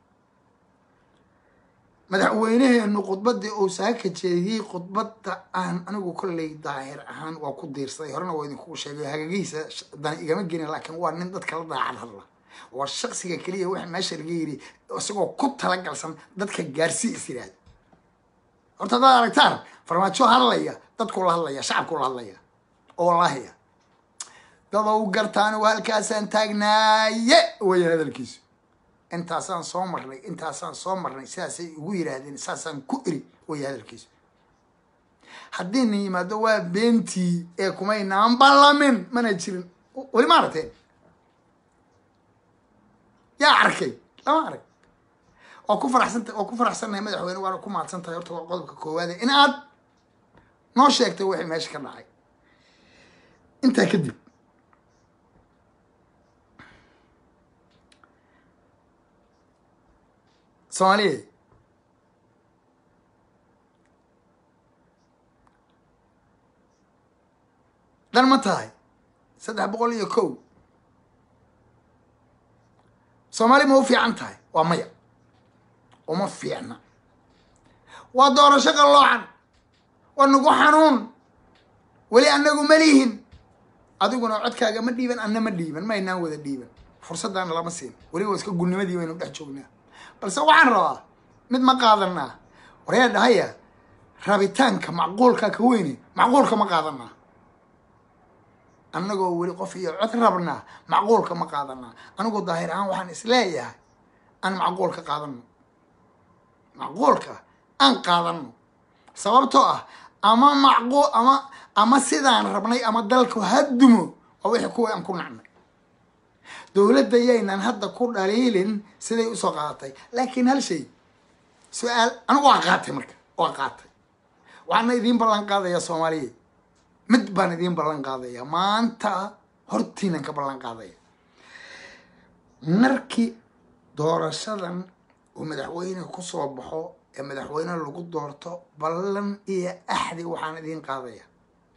madaxweynaheenu khudbadii uu saaka jeediyey khudbadda aan anigu kolley daahir ahaan waa ku diirsaday horena waa idinkugu sheegay hagagihiisa sh- dani igama gelin laakiin waa nin dadka la daacad hadla waa shaksiga keliya waxa meesha laga yiri isagoo ku talagalsan dadka gaarsii is yidhaahda horta haddaad aragtaan farmaajo hadlaya dadku la hadlaya shacabku la hadlaya oo wallaahiya dadow gartaan waa halkaasaan taagnaaye weeyaan hadalkiisu intaasaan soo marnay intaasaan soo marnay sidaasay ugu yidhaahdeen saasaan ku eri weya hadalkiisu haddii na yimaado waa beentii ee kumaynaan ballamin mana jirin weli ma aragteen yaa arkay lama arag waa ku faraxsanta waa ku faraxsannahay madaxweyne waana ku mahadsan tahay horta waa qodobka koowaade in aad noo sheegtay wixii meesha ka dhacay intaa kadib soomaaliya dan ma tahay saddex boqol iyo kow soomaali ma u fiican tahay waa maya uma fiicna waa doorasho qalloocan waa nagu xanuun weli anagu ma lihin adiguna codkaaga ma dhiiban anna ma dhiiban ma aynaan wada dhiiban fursaddaana lama siin weli waa iska gulnimadii baynu dhex joognaa balse waxaan rabaa mid ma qaadanaa waryaa dhahaya rabitaanka macquulka ka weyne macquulka ma qaadanaa annagoo weli qof iyo cod rabnaa macquulka ma qaadanaa anigu daahir ahaan waxaan isleeyahay aan macquulka qaadano macquulka aan qaadano sababtoo ah ama macquul ama ama sidaan rabnay ama dalku hadumo waa wixii kuwa aan ku nacnay dowladda yaynan hadda ku dhaliilin siday usoo qaadatay laakiin hal shay su-aal anigu waa qaatay marka waa qaatay waxaana idiin ballan qaadaya soomaaliya mid baan idiin ballan qaadaya maanta hortiinan ka ballan qaadaya markii doorashadan uu madaxweyne kusoo baxo ee madaxweyne lagu doorto ballan iyo axdi waxaan idiin qaadaya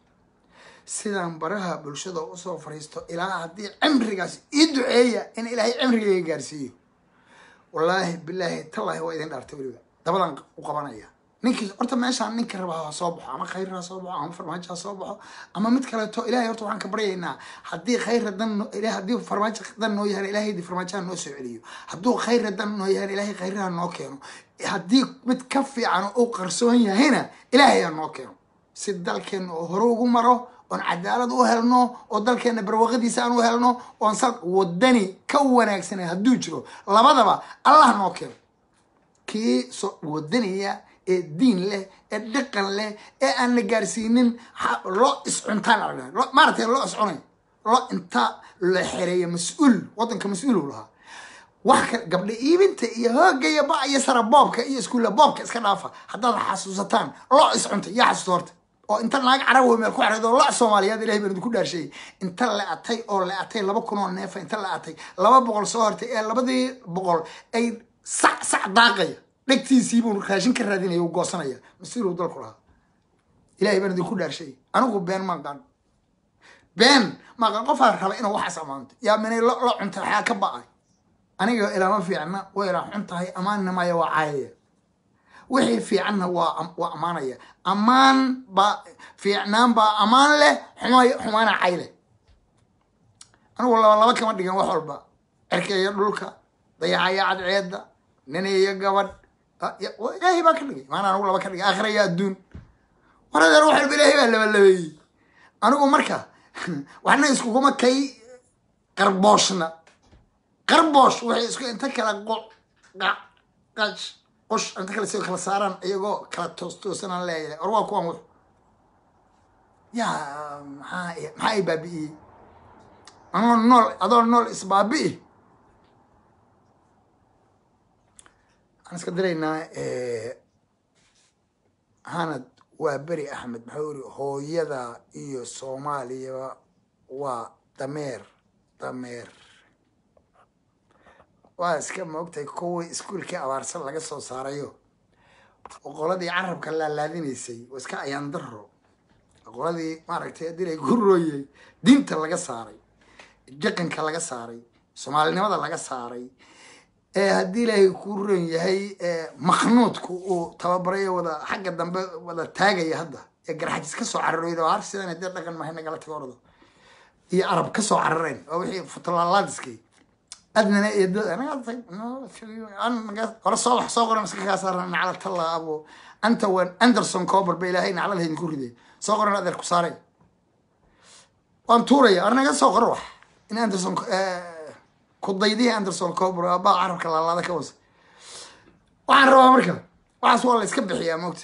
sidaan baraha bulshada usoo fariisto ilaa haddii cimrigaas ii duceeya in ilaahay cimrigayga gaarsiiyo wallaahi bilaahi tallaahi waa idin dhaartay weliba dabadan u qabanaya ninkii horta meeshaan ninka raba ha soo baxo ama khayr ha soo baxo ama farmaajo ha soo baxo ama mid kaleeto ilahay horta waxaan ka baryaynaa haddii khayra dan no- ilahay haddii farmaajo dan noo yahan ilahay farmaajoha noo soo celiyo hadduu khayra dan noo yahan ilahay khayraha noo keeno haddii mid ka fiican uu qarsoon yahayna ilaahay ha noo keeno si dalkeena oo hore ugu maro oon cadaalad u helno oo dalkeena barwaqadiisa aan u helno oon sal wadani ka wanaagsanay hadduu jiro labadaba allah noo keeno kii so wadaniya ee diin leh ee dhaqan leh ee aan la gaarsiinin ha- loo iscuntaan la dhahay. Lo- maaragtay loo iscunay loo inta la xereeya mas-uul wadanka mas-uul uu lahaa wax ka gabdha iibinta iyo hooga iyo ba iyo sara boobka iyo iskuulla boobka iska dhaafa haddaad xasuusataan loo iscuntay yaa xasuusta horta oo inta naag carab wey meel ku xareed oo la soomaaliyeed ilahay baan idinku dhaarsheeyey inta la atay oo la atay laba kun oo neefa inta la atay laba boqol soo hortay ee labadii boqol ay sac sac daaqaya dhegtiisii buu raashin ka raadinaya uu goosanaya mas-uul uu dalku lahaa ilahay baan idinku dhaarsheeyey anigu been maan qaan been maqan qofaa raba inuu waxaas ammaanto yaa minay lo lo cuntay waxaa ka ba'ay aniga ilama fiicna way ilaa xun tahay ammaanna maya waa caayaya wixii fiicanna waa am- waa ammaanaya ammaan baa fiicnaan baa ammaan leh xumay xumaana cay leh anigu laba laba kama dhigan wax walba cirka iyo dhulka dayacaya cadceedda nin iyo gabadh Ah, ya- wa- ilaahay baa ka dhigay maana anigu laba ka dhigay aakhira iyo adduun war adeer wax walba ilaahay baa labalabeeyey anigu marka waxna iskuguma kay qarbooshna qarboosh waxay isku inta kala qo- qa- qash qosh inta kale soo kala saaraan iyagoo kala toos toosanaan leeyahay or waa kuwan wux yaa maxaa i- maxaa i baabi'iyey anoo nool adoo nool isbaabi'i waxaan iska diraynaa hanad waa beri axmed maxuu yiri hooyada iyo soomaaliya waa dameer dameer waa iska moogtahay kuwii iskuulkii abaarsan laga soo saarayo oo qoladii carabka laalaadinaysay oo iska ayaan daro qoladii maaragtay haddii lay ku rooyey diinta laga saaray dhaqanka laga saaray soomaalinimada laga saaray ee haddii ilaahay ku ron yahay ee maknuudku uu tababarayo wada xagga dambe wada taagaya hadda ee garxajis ka soo cararoyd oo har sidan hadee dhaqan mahay nagala tago ordo iyo arab ka soo carareen waa wixii futalaalaadiskii adnana iyo dad anaga tag hore soo wax soo qoran iska kaa saaran nacla talla abo anta wan anderson cober ba ilaahay naclada idinku riday soo qoran adeer ku saareen waan tuuraya arnaga soo qor wax in anderson ku daydihii anderson cober abaa carabka laalaada ka wasa waxaan rabaa marka waxaas waa la iska bixiyaa moogta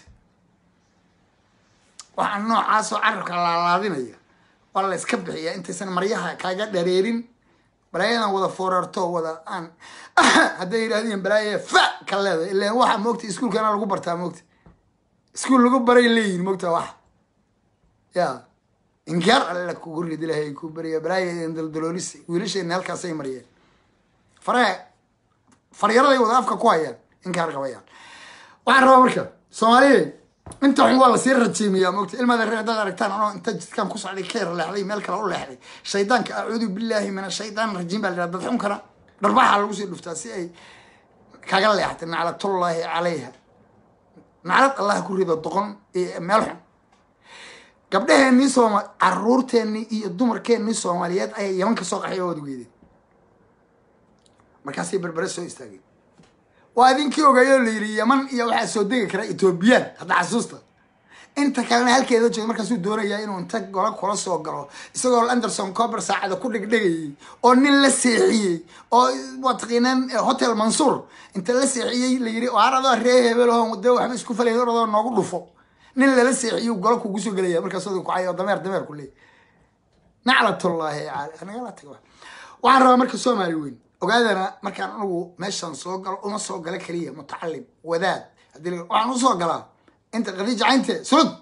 waxaan noocaasoo carabka laalaadinaya waa la iska bixiyaa intaysan maryaha kaaga dhareerin balaayadan wada foorarto wada aan hadday yidhahdeen balaaya fa ka leedahay ilaan waxa moogta iskuulkana lagu bartaa moogta iskuul lagu baray leeyihin moogta wax ya inkaar alla kugu rid ilahay ku beriya balaaya daldaloolisa wiilasheena halkaasay mariyeen faraha faryaraday wada afka ku hayaan inkaar qabayaan waxaan rabaa marka soomaaliyeed inta xun waa lasii rajiimiyaa moogta ilmaada reer haddaad aragtaan anoo inta jidkaan ku socday ka yar leexday meel kale u leexday shaydaanka acuudu billaahi min ashaytaan rajiim baa la yidhahda dad xunkana dharbaxa lagu sii dhuftaa si ay kaga leextay naclatullaahi calayha naclad allah ku rido doqon iyo meel xun gabdhaheenii sooma caruurteennii iyo dumarkeennii soomaaliyeed ayaa yaman ka soo qaxay oo wada geedeen markaasay berbere soo istaageen waa idinkii ogaayoo la yidhi yaman iyo waxaa soo degi kara etoobiyaan hadda xasuusta inta kalena halkeeda jooga markaasuu doonayaa inuu inta gola kula soo galo isagoo anderson cober saacada ku dhegdhegayay oo nin la seexiyey oo waa taqiinaan hotel mansuur inta la seexiyey la yidhi waar adoo ree hebelho dee waxba isku falay oradoo noogu dhufo nin lala seexiyo gola kugu soo gelaya markaas oda kucay oo dameer dameer ku leey naclatullaahi cali nagala tago waxaan rabaa marka soomaali weyn ogaadana markaan anigu meeshan soo galo uma soo gala keliya mutacalim wadaad haddii la- waxaan usoo galaa inta khadiija caynte sulud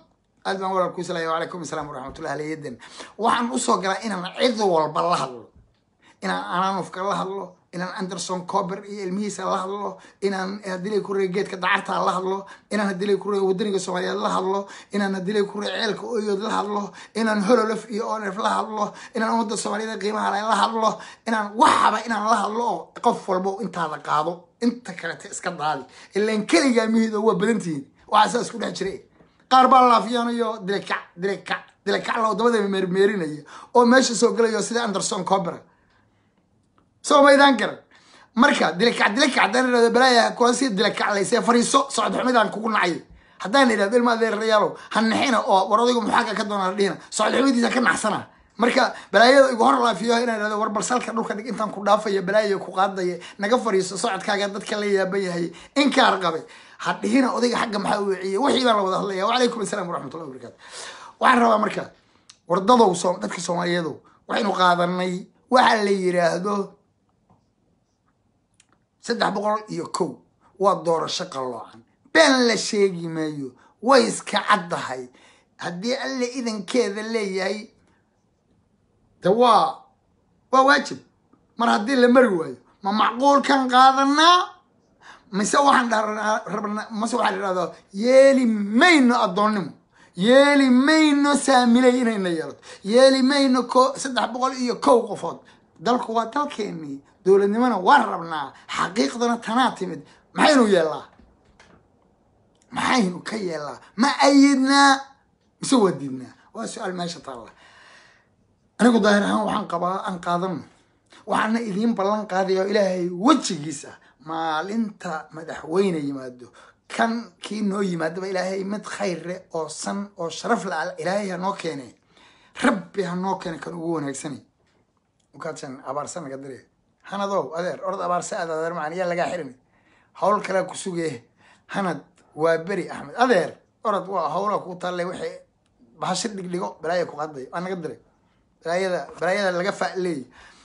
aad baan walaal kuu salaya wacalaykum asalaam waraxmatullahi alayyadan waxaan usoo galaa inaan cid walba la hadlo inaan ananufka la hadlo inaan anderson cober iyo ilmihiisa la hadlo inaan hadilay kurey geedka dacarta la hadlo inaan hadilay kurey wadaniga soomaaliyeed la hadlo inaan hadilay kurey ceelka oyood la hadlo inaan hololof iyo onef la hadlo inaan ummadda soomaaliyeed qiimaha leh la hadlo inaan waxaba inaan la hadlo oo qof walba intaada qaado inta kalete iska daadi ilaan keligaa mihido waa badantihiin waxaa saa isku dhex jiray qaar baa laafiyanayo dilekac dilekac dilekac la wadamada meermeerinaya oo meesha soo gelayo sida anderson cobera soo maydaan garan marka dilekac dilekac haddaan idhahdo balaaya kuwa si dilekac layse fariiso socod xumidaan kugu nacay haddaan idhahdo ilma adeerayaalow ha naxina oo war odaygu muxaaga ka doona dhihina socod xumidiisa ka naxsana marka balaayada igu hor laafiyo inaan idhahdo war balsalka dhulka dhig intaan ku dhaafaya balaaya ku qaadaya naga fariiso socodkaaga dadka la yaaban yahay inkaar qabay ha dhihina odayga xagga maxaa u wiciye wixii baan la wada hadlaya wacalaykum asalaam waraxmatullahi wabarakatu waxaan rabaa marka wardadow soo dadka soomaaliyeedow waxaynu qaadanay waxa la yiraahdo saddex boqol iyo kow waa doorasho qalloocan been la sheegi maayo way iska caddahay haddii alle idankeeda leeyahay de waa waa waajib mar haddii la mari waayo ma macquulkan qaadanaa mise waxaan rabnaa mase waxaan idhahdaa yeeli mayno addoonnimo yeeli mayno saamilay inayna yeelato yeeli mayno ko saddex boqol iyo kow qofood dalku waa dalkeenii dowladnimona waan rabnaa xaqiiqdana tanaa timid maxaynu yeellaa maxaynu ka yeellaa ma ayidnaa mise waa diidnaa waa su-aal meesha taalla anigu daahir ahaan waxaan qabaa aan qaadano waxaana idiin ballan qaadaya oo ilaahay wejigiisa maalinta madaxweyne yimaado kan kii noo yimaadaba ilaahay mid khayre oo san oo sharaf la ilaahay ha noo keene rabbi ha noo keene kan ugu wanaagsanay ukaadsan abaarsa naga dire hanadow adeer orod abaarsa aad adeer macaan yaa lagaa xirin hawl kalea ku sugee hanad waa beri axmed adeer orod waa hawla ku taallay wixii bahashir dhigdhigo balaaya ku qaday waa naga diray balaayada balaayada laga fa'leey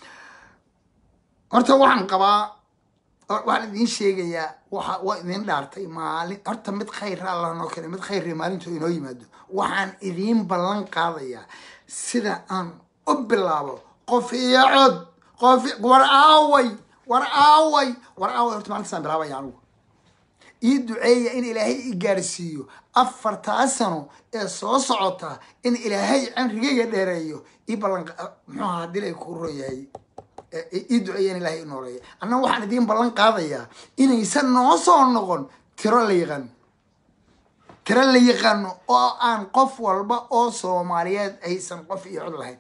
horta waxaan qabaa waxaan idiin sheegayaa waxa waa idin dhaartay maalin horta mid khayra allah noo keenay mid khayri maalintu inoo yimaado waxaan idiin ballan qaadayaa sida aan u bilaabo qof iyo cod qof war aaway war aaway war aaway horta maalintaasaan bilaabaya anigu ii duceeya in ilaahay i gaarsiiyo afartaa sano ee soo socota in ilaahay camrigayga dheereeyo ii ballan muxuu ahaa hadii lay ku ron yahay ii duceeya in ilaahay i nooleeya annaga waxaan idiin ballan qaadayaa inaysan noo soo noqon tiro la yaqaano tiro la yaqaano oo aan qof walba oo soomaaliyeed aysan qof iyo cod lahayn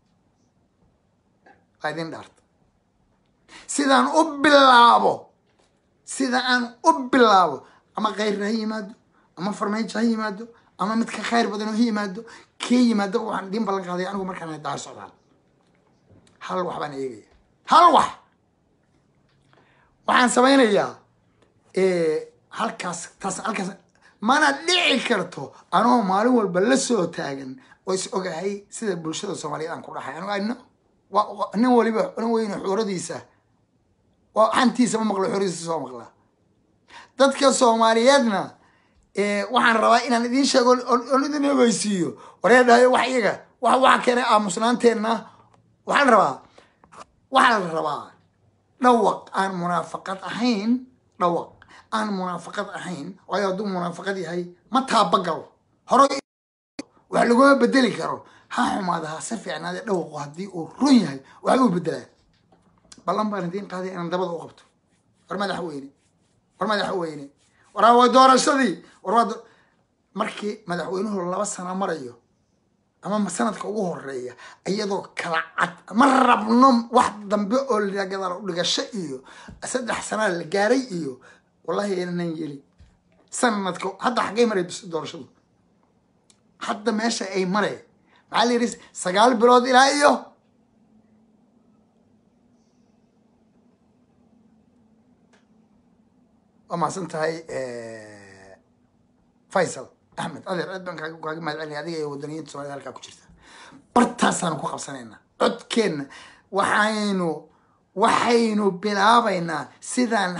waa idin dhaarta sidaan u bilaabo sida aan u bilaabo ama khayrna ha yimaado ama farmaajo ha yimaado ama mid ka khayr badan oo ha yimaado kii yimaadaba waxaan idiin ballan qaaday anigu markaan daar socdaan hal wax baan eegaya hal wax waxaan samaynayaa halkaas taas halkaas mana dhici karto anoo maalin walba la soo taagan oo is ogahay sida bulshada soomaaliyeed aan ku dhaxay anigu nin waliba nin weyne xooradiisa xantiisa ma maqlo xooradiisa soo maqlaa dadka soomaaliyeedna waxaan rabaa inaan idiin sheego oon idin ogeysiiyo waree dhahayo wax iyaga wax waxa keenay aamusnaanteenna waxaa la rabaa waxaa la rabaa dhawaq aan munaafaqad ahayn dhawaq aan munaafaqad ahayn waayo hadduu munaafaqad yahay ma taabagalo hore wax laguma bedeli karo ha xumaada ha se fiicnaade dhawaqu haddii uu run yahay waxba u bedelaa ballan baan idiin qaaday inaan dabada u qabto war madaxweyne war madaxweyne war waa doorashadii war waa markii madaxweynuhu laba sano marayo ama sanadka ugu horeeya iyadoo kala cad ma rabno wax dambe oo lagadaal udhigasho iyo saddex sanaa la gaaray iyo wallahi aanan yeli sanadka hadda xaggay maray doorashadu hadda meesha ay mareen maxaa la yidhi sagaal bilood ilaa iyo waa mahadsan tahay faysal axmed adeer aad baan kaaga mahad celinaya adiga iyo wadaniyiinta somalida halkaa ku jirta bartaasaanu ku qabsanaynaa codkeenna waxaynu waxaynu bilaabaynaa sidaan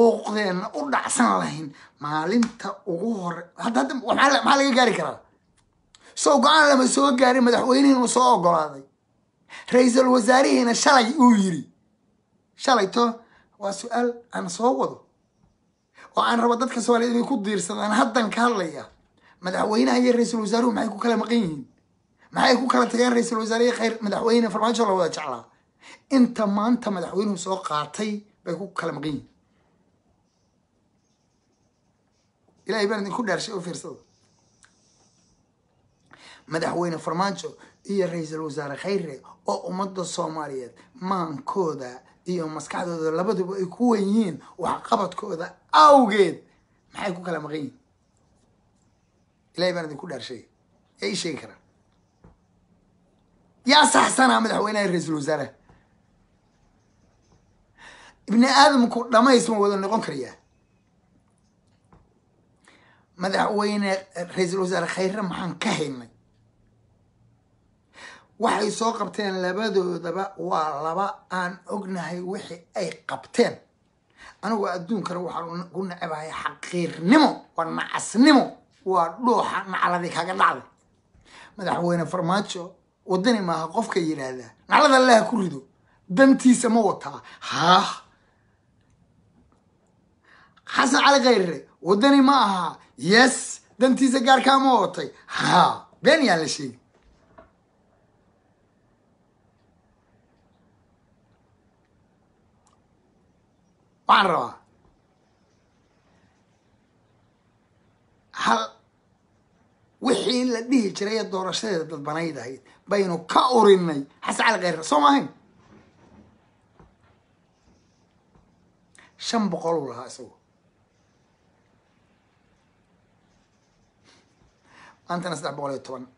xaquuqdeenna u dhacsan lahayn maalinta ugu hore hadda hadda maxaa laga gaari karaa sow go-aan lama soo gaarin madaxweynihii inuu soo ogolaaday ra-iisul wasaarihiina shalay uu yiri shalayto waa su-aal aan soo wado oo aan rabo dadka soomaaliyeed inay ku diirsadaan haddan ka hadlaya madaxweynaha iyo ra-iisul wasaaruhu maxay ku kala maqan yihiin maxay ku kala tageen ra-iisul wasaarihi khayr madaxweyne farmaajo la wada jeclaa inta maanta madaxweynuhu soo qaatay bay ku kala maqan yihiin ilahay baan idinku dhaarshay oo fiirsada madaxweyne farmaajo iyo ra-iisul wasaare khayre oo ummadda soomaaliyeed maankooda iyo maskaxdooda labaduba ay ku wen yihiin waxqabadkooda awgeed maxay ku kala maqan yihiin ilahay baan idinku dhaarshay yaa ii sheegi karaa yaa saxsanaa madaxweynaha iyo ra-iisul wasaaraha ibni aadamku dhamays ma wada noqon karayaa madaxweyne ra-iisul wasaare khayre maxaan ka haynay waxay soo qabteen labadoodaba waa laba aan ognahay wixii ay qabteen anigu adduunkana waxaan ku nacabahay xaqiirnimo waa nacasnimo waa dhuuxa nacladii kaga dhacday madaxweyne farmaajo wadani maaha qofka yidhaahdaa naclada allaha ku rido dantiisa ma wataa haah xasan cali khayre wadani ma aha yes dantiisa gaarkaa ma watay ha been yaan la sheegi waxaan rabaa hal wixii la dhihi jiray ee doorashadeeda dadbanayd ahayd baynu ka urinay xasan cali khayre soo maahayn shan boqol uu lahaa isagu maantana saddex boqol iyo toban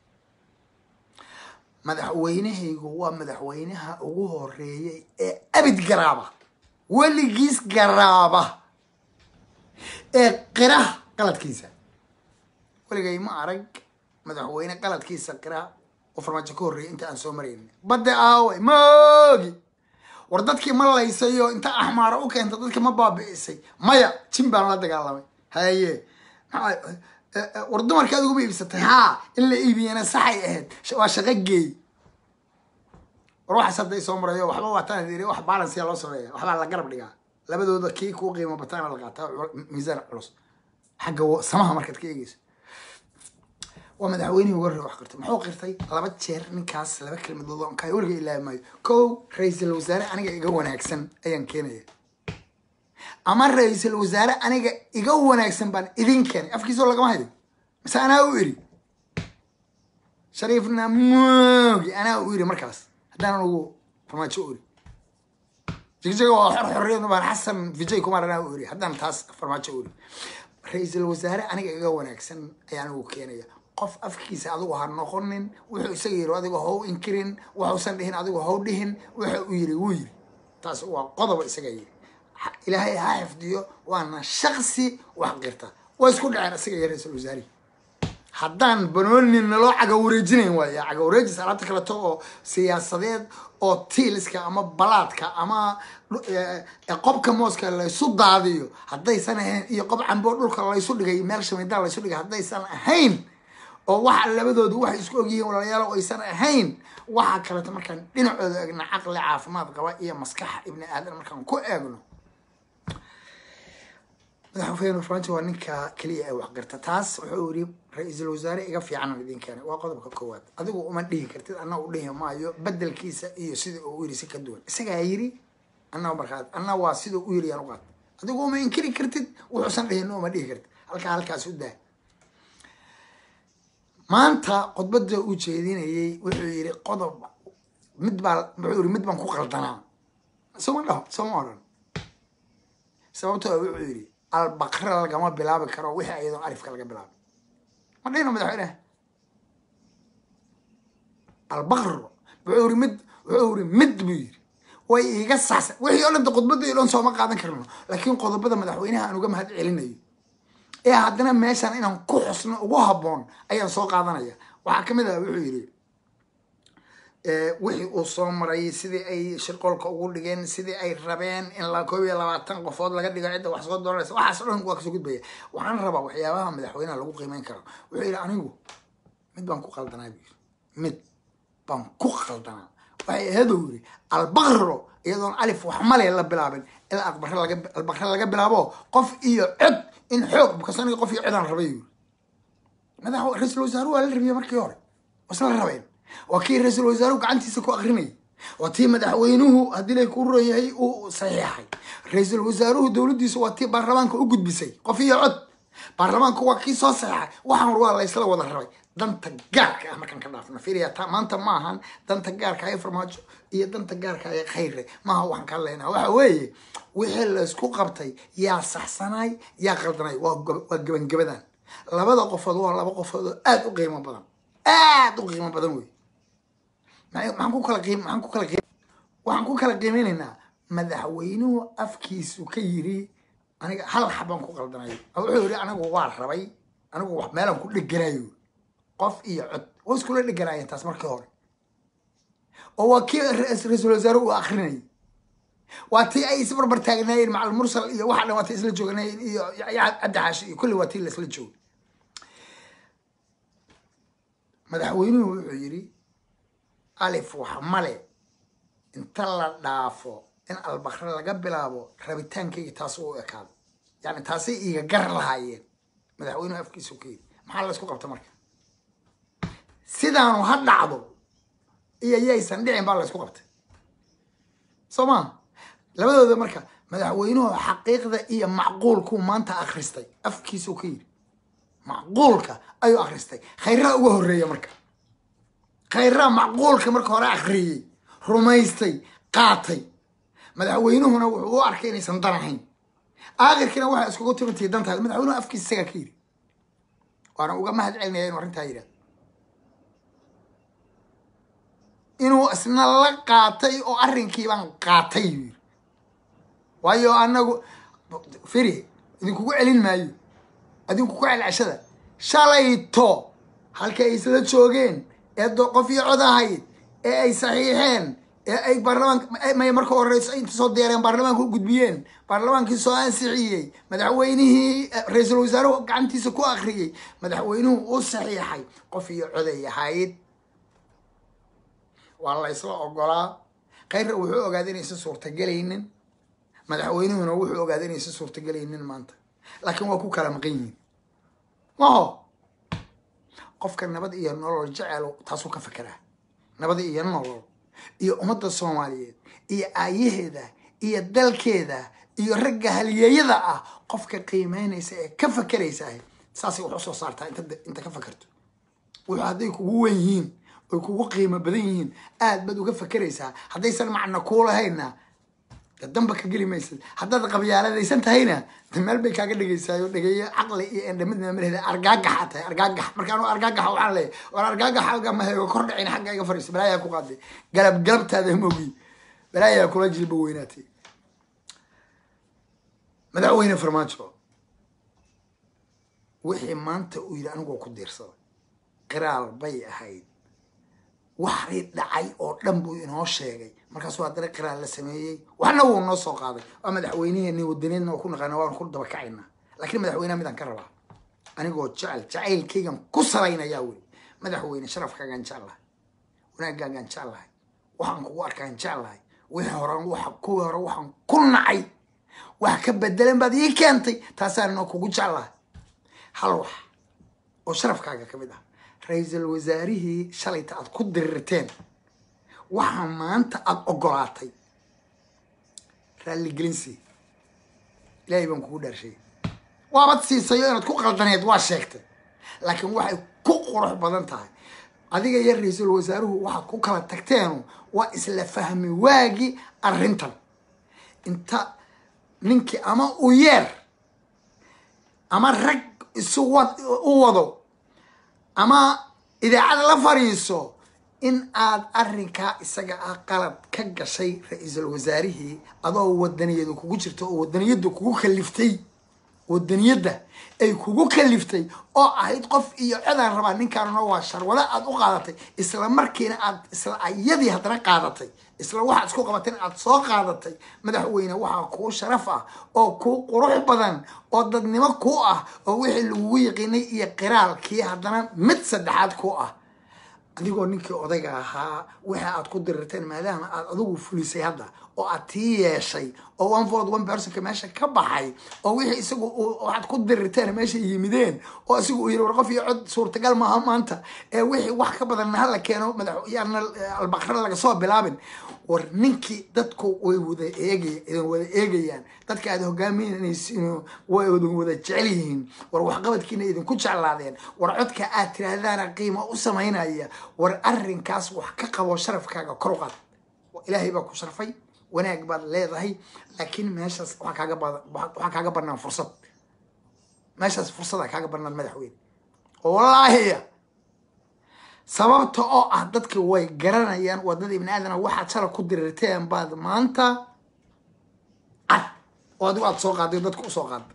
madaxweynahaygu waa madaxweynaha ugu horeeyay ee abid garaaba weligiis garaaba ee qira qaladkiisa weligay ma arag madaxweyne qaladkiisa qira oo farmaajo ka horreeyay inta aan soo marayn badde aaway moogi war dadkii ma laysayo inta axmaara u keenta dadkii ma baabi'isay maya jin baan la dagaalamay haye maxaa war dumarka aad uguma iibsatay haa in la iibiyana saxay ahayd waa shaqo geey war waxaas hadda isoo marayo waxba waataan yiri wax balansiya loo sameeya waxbaa la garab dhigaa labadooda kii kuu qiimo bataana la qaataa miisaan culus xagga samaha markaad ka eegeyso waa madaxweynihii uga horreey wax qirtay muxuu qirtay laba jeer ninkaas laba kelmadood on kaay weliga ilaahi maayo kow ra-iisul wasaare aniga iga wanaagsan ayaan keenaya ama ra-iisul wasaare aniga iga wanaagsan baan idin keenay afkiisoo lagama hayo mise anaa u iri shariifna moogi anaa u iri markaas haddaanan ugu farmaajo u iri jigjiga waa xor xorriyad baan xasan vijay kumar anaa u iri haddaan taas farmaajo u iri ra-iisul wasaare aniga iga wanaagsan ayaan ugu keenaya qof afkiisa adigu ha noqonin wuxuu isaga yiri adigu how inkirin waxuusan dhihin adigu how dhihin wuxa uu yiri wuu yiri taas waa qodoba isaga yiri ilaahay ha xifdiyo waana shaksi wax qirta waa isku dhaceen isaga iyo ra-iisul wasaarihi haddaan banoonin naloo caga wareejinayn waaya caga wareejis alaabta kaleto oo siyaasadeed oo tiiliska ama balaadka ama qobka mooska laysu daadiyo haddaysan ahayn iyo qob camboo dhulka laysu dhigay meel shamidaa laysu dhigay haddaysan ahayn oo waxa labadoodu waxay isku ogyihiin walaalayaal oo aysan ahayn waxa kaleto markaan dhinacooda eegna caqli caafimaad qaba iyo maskaxa ibni aadan markaan ku eegno madaxweyne farmaajo waa ninka keliya ee waxqirta taas wuxuu yiri ra-iisul wasaare iga fiican idin keenay waa qodobka koowaad adigu uma dhihi kartid anna u dhihi maayo bedelkiisa iyo sida uu yiri si ka duwan isagaa yiri anna markaa anna waa sida u yiri yaan u qaat adigu uma inkiri kartid wuxuusan dhihin uma dhihi kartid halkaa halkaas u daa maanta khudbada uu jeedinayay wuxuu yiri qodob mid baa wuxuu yiri mid baan ku qaldanaa sooma dhaho sooma odhan sababtoo wuxuu yiri albaqra lagama bilaabi karo wixii ayadoo alifka laga bilaabay ma dhihino madaxweyneha albaqro wuxuu yiri mid wuxuu yiri mid buu yiri way iga saxsan wixii oo dhanta khudbada iyo dhan sooma qaadan karno laakiin qodobada madaxweynaha aan uga mahad celinayo ee haddana meeshan inaan ku xusno ugu habboon ayaan soo qaadanaya waxaa kamid ah wuxuu yiri wixii uu soo maray sidii ay shirqoolka ugu dhigeen sidii ay rabeen in la koob iyo labaatan qofood laga dhigo cidda wax soo dooranaysa waxaas o dhan waa kasoo gudbaya waxaan rabaa waxyaabaha madaxweynaha lagu qiimeyn karo wuxuu yidhi anigu mid baan ku qaldanaa buu yiri mid baan ku qaldanaa waxay ahayd uu yiri albaqro iyadoon alif wax male la bilaabin ilaa aqbare laga albaqre laga bilaabo qof iyo cod in xoog because aniga qof iyo codaan rabay yiri madax ra-iisul wasaaruhu waa la rabiyey markii hore wasla rabeen waa kii ra-iisul wasaaruhu gacantiisa ku akrinayay waa tii madaxweynuhu haddii lay ku royahay uu saxiixay ra-iisul wasaaruhu dowladdiisa waa tii baarlamaanka u gudbisay qof iyo cod baarlamaanku waa kii soo saxeexay waxaan waa la isla wada rabay danta gaarka ah markaan ka dhaafno fiiriya ta maanta ma ahan danta gaarka ee farmaajo iyo danta gaarka ee khayre maaha waxaan ka hadlaynaa waxa weeye wixii la isku qabtay yaa saxsanaay yaa qaldanay waa gob- waa gebangebadan labada qofood waa laba qofood oo aada u qiimo badan aada u qiimo badan wey maxay- maxaan ku kala qiim maxaan ku kala qiim waxaan ku kala qiimeynaynaa madaxweynuhu afkiisu ka yiri aniga hal xabaan ku qaldanay oo wuxuu yidhi anigu waa rabay anigu wax meelaan ku dheganayo qof iyo cod waa iskula dheganaayeen taas markii hore oo waa kii ra- ra-iisul wasaare uu akrinayay waa tii ay isbarbar taagnaayeen macal mursal iyo waxa dhan waa tii isla jooganayeen iyo ya- cabdi xaashi iyo kulli waa tii laisla joogay madaxweynuhu wuxuu yidhi alif wax male inta la dhaafo in albakre laga bilaabo rabitaankayga taas u ekaado yani taasay iiga gar lahaayeen madaxweynuhu afkiisu ka yidhi maxaa la isku qabta marka sidaanu ha dhacdo iyo yaysan dhicin baa la isku qabtay soo maa labadooda marka madaxweynuhu xaqiiqda iyo macquulkuu maanta akhristay afkiisuu ka yidhi macquulka ayuu akhristay khayraha uga horreeya marka khayraha macquulka marka hore akhriyey rumaystay qaatay madaxweynuhuna wuxuu u arkay inaysan dan ahayn aakhirkiina waxaa iskugu timitay dantaada madaxweynuhu afkiisa isagaa ka yidhi waana uga mahad celinaya inuu arrintaa yidhahdo inuu isna la qaatay oo arrinkii baan qaatay yuu yidhi waayo anagu firi idinkugu celin maayo adinku ku celceshada shalayto halkii ay isla joogeen ee do- qof iyo cod ahayd ee ay saxiixeen ee ay baarlamaanka may marka horeyso inta soo deereen baarlamaanka u gudbiyeen baarlamaankii soo ansixiyey madaxweynihii eh, ra-iisul wasaaruhu gacantiisa ku akhriyey madaxweynuhu u saxiixay qof iyo coday ahayd waa la isla ogolaa khayrra wuxuu ogaaday inaysan suurtagelaynin madaxweynuhuna wuxuu ogaaday inaysan suurtagelaynin maanta laakiin waa ku kala maqan yihiin maho qofka nabad iyo nolol jecel taasuu ka fekeraa nabad iyo nolol iyo ummadda soomaaliyeed iyo aayaheeda iyo dalkeeda iyo ragga halyeeyada ah qofka qiimeynaysa ee ka fekeraysa saasay wax usoo saartaa inta inta ka fekerto wuxuu hadday kugu wen yihiin oy kugu qiimo badan yihiin aad baad uga fekeraysaa haddaysan macno kuu lahayna de damba ka geli maysid haddaad qabyaaladaysan tahayna de meel bay kaaga dhegaysayo dhegeeyo caqli iyo endhamidna malehda argaagaxa tahay argaagax marka anu argaagaxa waxaan leeyahay war argaagax xagga maheego kor dhicin xagga iga fariiso balaayaa ku qaaday galab galabtaada mogi balaayaa kula jilba weynaatay madaxweyne farmaajo wixii maanta uu yidhi anigoo ku diirsaday qiraal bay ahayd waxii dhacay oo dhan buu inoo sheegay markaasuu haddana qiraal la sameeyey waxna wuu noo soo qaaday waa madaxweyneheeni wadaneedna waa ku naqaana waan ku daba kacaynaa laakiin madaxweyneha midaan ka rabaa anigoo jecel jacaylkaygan ku salaynayaa weli madaxweyne sharafkaagaan jeclahay wanaagaagaan jeclahay waxaan kugu arkaan jeclahay wixii hore waxa kuwii hore waxaan ku nacay wax ka bedelan baad ii keentay taasaan inoo kugu jeclahay hal wax oo sharafkaaga ka mid ah ra-iisul wasaarihii shalayta aad ku dirirteen waxaa maanta aada ogolaatay raalligelinsi ilaahay baan kugu dhaarshay waabad siisayo inaad ku qaldaneed waa sheegtay laakiin waxay ku qurux badan tahay adiga iyo ra-iisul wasaaruhu waxaad ku kala tagteenu waa isla fahmi waagi arrintan inta ninkii ama u yeer ama rag isu wad u wado ama idaacada la fadhiiso in aad arrinkaa isaga ah qalad ka gashay ra-iisul wasaarihii adoo wadaniyadu kugu jirto oo wadaniyadu kugu kaliftay wadaniyadda ay kugu kaliftay oo ahayd qof iyo codaan rabaa ninkaanuna waa sharwado aad u qaadatay isla markiina aad isla ayadii haddana qaadatay isla waxaad isku qabateen aad soo qaadatay madaxweyne waxaa kuu sharaf ah oo kuu qurux badan oo dadnimo kuu ah oo wixii lagugu yiqiinay iyo qiraalkii haddana mid saddexaad ku ah adigoo ninkii odayga ahaa wixii aad ku dirirteen maadaama aad adigu fulisay hadda oo aad tii yeeshay oo one vote one personka meesha ka baxay oo wixii isagu waxaad ku dirirteen meesha yimideen oo isagu uu yiri war qof iyo cod suurtagal maaha maanta ee wixii wax ka badan hala keeno madax yaana albaqra laga soo bilaabin war ninkii dadku way wada eegay idin wada eegayaan dadka aad hogaaminaysiin way idin wada jecel yihiin war waxqabadkiina idinku jeclaadeen war codka aad tiraahdaana qiimo u samaynaya war arrinkaas wax ka qabo sharafkaaga kor u qaad ilaahay baa ku sharfay wanaag baad leedahay laakiin meeshaas waxaa kaaga badan waxaa kaaga banaan fursad meeshaas fursada kaaga banaan madaxweyne oo wallaahiya sababta oo ah dadka way garanayaan wadada ibni aadana waxaad shala ku dirirteen baad maanta cad oo adigu aad soo qaaday dadka usoo qaada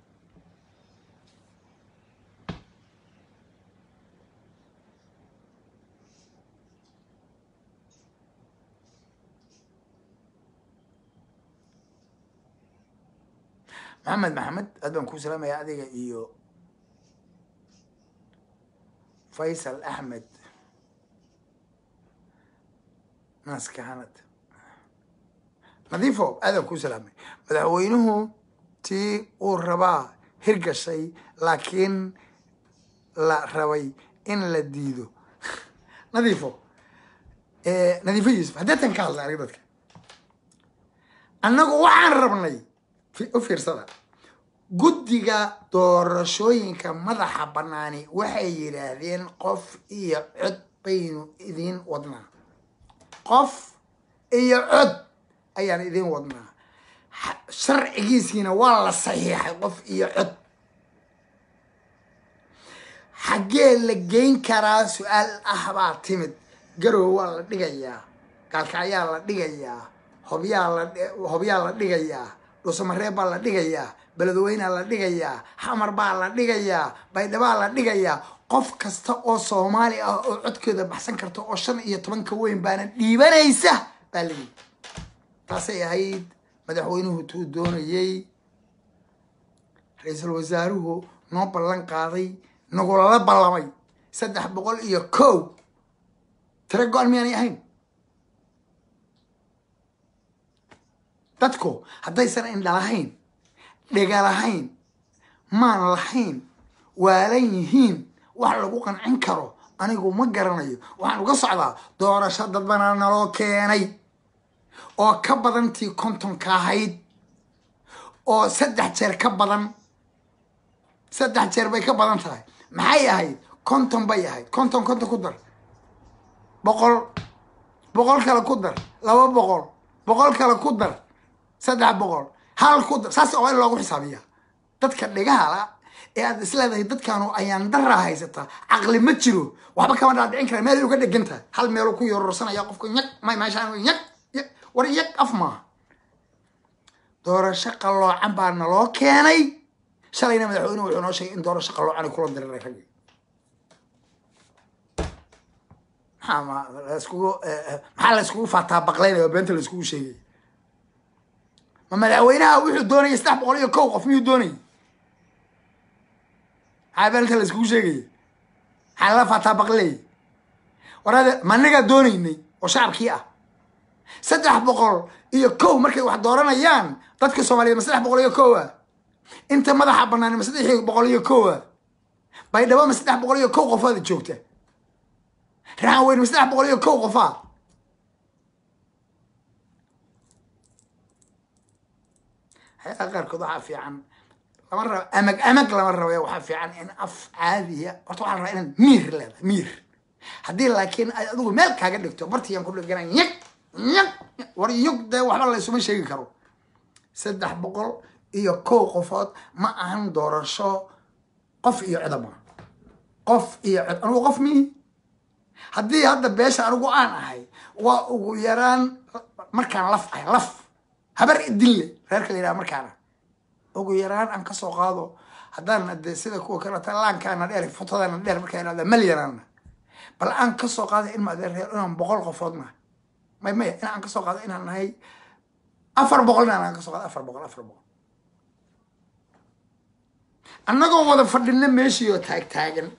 maxamed maxamed aad baan kuu salaamaya adiga iyo faysal axmed naskahanad nadiifo aadaan kuu salaamay madaxweynuhu tii uu rabaa hirgashay laakiin la rabay in la diido nadiifo nadiifo yuusuf haddeetan ka hadlay aniga dadka annagu waxaan rabnay u fiirsada guddiga doorashooyinka madaxa banaani waxay yidhaahdeen qof iyo cod baynu idiin wadnaa qof iyo cod ayaan idiin wadnaa sharcigiisiina waa la saxiixay qof iyo cod xaggee la geyn karaa su-aal ah baa timid garow waa la dhigayaa gaalkacyaa la dhigayaa hobyaa la hobyaa la dhigayaa dhuusamareeb baa la dhigayaa beledweynea la dhigayaa xamar baa la dhigayaa baydhabaa la dhigayaa qof kasta oo soomaali ah oo codkeeda baxsan karta oo shan iyo tobanka weyn baana dhiibanaysa baa layidhi taasay ahayd madaxweynuhu tuu doonayey ra-iisul wasaaruhu noo ballan qaaday nagulala ballamay saddex boqol iyo kow tiro go-an miyaanay ahayn dadku haddaysan indha lahayn dhega lahayn maan lahayn waalan yihiin wax lagu qancin karo anigu ma garanayo waxaan uga socdaa doorasho dadbanaa naloo keenay oo ka badantii kontonka ahayd oo saddex jeer ka badan saddex jeer bay ka badan tahay maxay ahayd konton bay ahayd konton konton ku dar boqol boqol kale ku dar laba boqol boqol kale ku dar saddex boqol hal ku dar saas oo in loogu xisaabiya dadka dhegaha la ee aad isleedahay dadkaanu ayaan daraa haysataa caqli ma jiro waxba kama dhaadhicin kara meel uga dhegan tahay hal meelu ku yororsanaya qofka nyag may meeshaan nyag war yag af maaha doorasho qalloocan baa naloo keenay shalayna madaxweynuhu wuxuu noo sheegay in doorasho qalloocan ay kula diriray raggi maxaa ma laiskugu maxaa la iskugu faataa baqlaynaya oo beenta la iskugu sheegay ma madaxweynaha wuxuu doonayay saddex boqol iyo kow qof miyuu doonayay maxaa beenta la iskugu sheegaya maxaa lala faataa baqlay warade ma anagaa doonaynay oo shacabkii ah saddex boqol iyo kow markay wax dooranayaan dadka soomaaliyeed ma saddex boqol iyo kow ah inta madaxa banaan ma saddex boqol iyo kow ah baydhabo ma saddex boqol iyo kow qofaada joogta raxan weyn ma saddex boqol iyo kow qofaa hay-aa qaarkood waxaa fiican lama rabo amag amag lama rabo waxaa fiican in af caadiya horta waxaa la rabaa inaad miir leedahay miir haddii laakiin ay adigu meel kaaga dhigto bartiyaan ku dhigana yag yag war yog dee waxba laysuma sheegi karo saddex boqol iyo kow qofood ma ahan doorasho qof iyo codama qof iyo cod anigu qof mihi haddii hadda beesha anigu aan ahay waa ugu yaraan markaan laf ahay laf habar idinle reerka la yidhaha markaana ugu yaraan aan kasoo qaado haddaan de sida kuwa kaleta laankaana dheer futadana dheer markaa ihahda malyanana bal aan kasoo qaada in maadeer inaan boqol qofood nahay may maya in aan kasoo qaado inaan nahay afar boqol inaan aan kasoo qaado afar boqol afar boqol annagoo wada fadhina meeshii oo taag taagan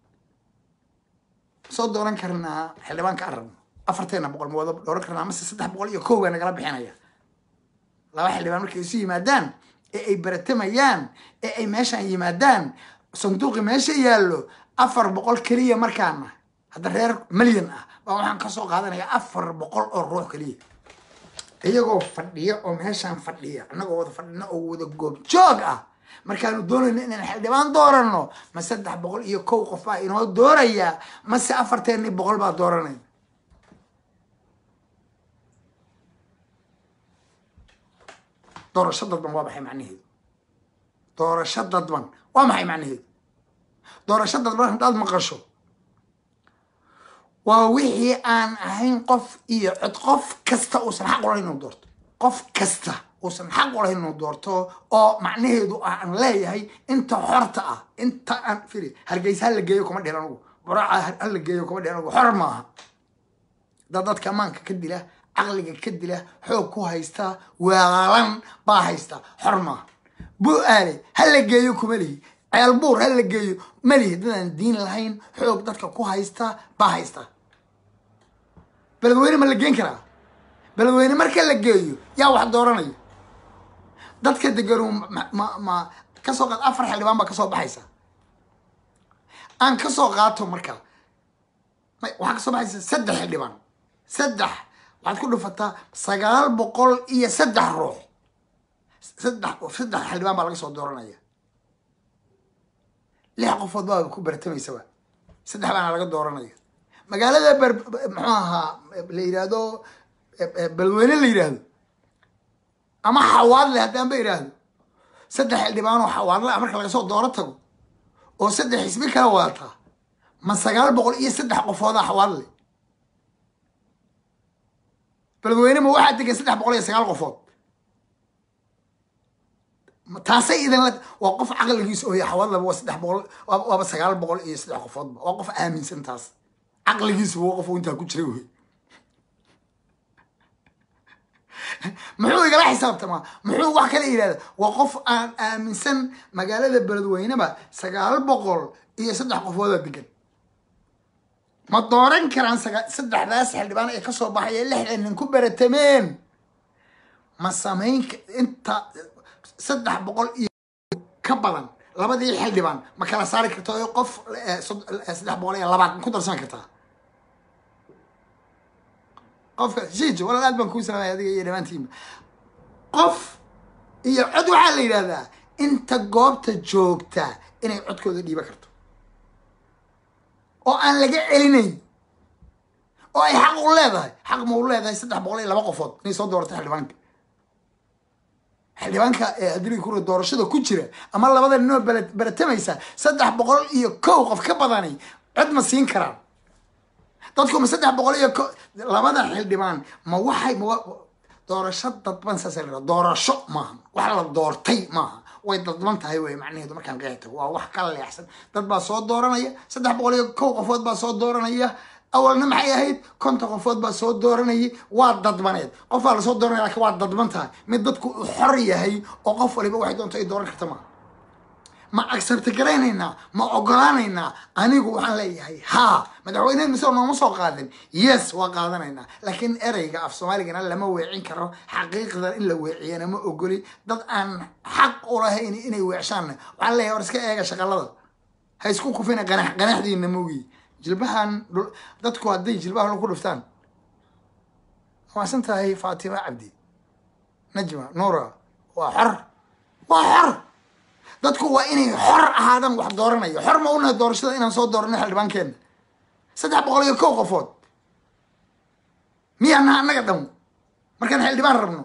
soo dooran karnaa xildhibaanka aan rabno afarteena boqol ma wada dooran karnaa mase saddex boqol iyo kow baa nagala bixinaya laba xildhibaan markay isu yimaadaan ee ay baratamayaan ee ay meeshaan yimaadaan sanduuqi meesha yaallo afar boqol keliya markaana hadda reer milyan ah baa waxaan kasoo qaadanayaa afar boqol oo ruux keliya iyagoo fadhiya oo meeshaan fadhiya annagoo wada fadhina oo wada goobjoog ah markaanu doonayno inaan xildhibaan dooranno ma saddex boqol iyo kow qof baa inoo doorayaa mase afarteennii boqol baa dooranaya doorasho dadban waa maxay macnaheedu doorasho dadban waa maxay macnaheedu doorasho dadban haddaad maqasho waa wixii aan ahayn qof iyo cod qof kasta uusan xaq ulahayn inuu doorto qof kasta uusan xaq ulahayn inuu doorto oo macnaheedu ah aan leeyahay inta xorta ah inta aan firi hargeysa hala geeyo kuma dhihin anugu buraaca hala geeyo kuma dhihin anugu xor maaha dad dadka amaanka ka dila caqliga ka dila xoog ku haysta waalan baa haysta xor maaha bu-aale hala geeyo kuma lihi ceelbuur hala geeyo malihi dadaan diin lahayn xoog dadka ku haysta baa haysta beledweyne ma la geen karaa beledweyne marka la geeyo yaa wax dooranaya dadka deganu ma ma kasoo qaad afar xildhibaan baa kasoo baxaysa aan kasoo qaato marka waxaa kasoo baxaysa saddex xildhibaan saddex waxaad ku dhufataa sagaal boqol iyo saddex ruux saddex saddex xildhibaan baa laga soo dooranaya lix qofood baa ku bartamaysaba saddex baana laga dooranaya magaalada ber muxuu ahaa la yidhaahdo beledweyne la yidhaahdo ama xawaadle haddaan ba yidhaahdo saddex xildhibaan oo xawaadle ah marka laga soo dooro tago oo saddex xisbi kala wadataa ma sagaal boqol iyo saddex qofooda xawaadle beledweyne ma waxaa degan saddex boqol iyo sagaal qofood taasay idan la waa qof caqligiisa ooya xawaadleba waa saddex boqol waaba sagaal boqol iyo saddex qofoodba waa qof aaminsan taas caqligiisa waa qof intaa ku jira wey muxuu igala xisaabtamaa muxuu wax kala yidhahda waa qof aan aaminsan magaalada beledweyneba sagaal boqol iyo saddex qofooda degan ma dooran karaan saddexdaas xildhibaan ee kasoo baxay ee lixdan nin ku beratameen ma samayn inta saddex boqol iyo ka badan labadii xildhibaan ma kala saari karta oo qof saddex boqol iyo labaad ma ku darsan kartaa qofka jiij walaal aad baan kuu salaamaya adiga iyo dhammaantiinba qof iyo cod waxaa la yidhahdaa inta goobta joogta inay codkooda dhiiba karto oo aan laga celinayn oo ay xaq u leedahay xaq ma u leedahay saddex boqol iyo laba qofood inay soo doorato xildhibaanka xildhibaanka ee adiliga kura doorashada ku jira ama labada ninoo beratamaysa saddex boqol iyo kow qof ka badani cod ma siin karaan dadku ma saddex boqol iyo ko labada xildhibaan ma waxay ma doorasho dadban saasa la doorasho maaha wax la doortay maaha way dadban tahay wey macnaheedu markaan qeexi tago waa wax ka leexsan dad baa soo dooranaya saddex boqol iyo kow qofood baa soo dooranaya awalna maxay ahayd konton qofood baa soo dooranayay waa dadbaneed qof baa lasoo dooranaya lakin waa dadban tahay mid dadku u xor yahay oo qof waliba waxay doonto ay dooran karta maaha ma accepti garaynaynaa ma ogolaanaynaa anigu waxaan leeyahay haa madaxweyneed mise nooma soo qaadin yes waa qaadanaynaa laakiin ereyga af soomaaligana lama weecin karo xaqiiqdan in la weeciyana ma ogoli dad aan xaq ulahayn inay weecshaanna waxaan leeyahay war iska eega shaqalada ha isku kufina qanax qanaxdiina mogi jilbahan dadku hadday jilbahan ku dhuftaan waasan tahay faatima cabdi najma nuura waa xor waa xor dadku waa inay xor ahaadaan wax dooranayo xor ma unahay doorashada inaan soo doorano xildhibaankeena saddex boqol iyo kow qofood miyaana annaga dhamo markaan xildhibaan rabno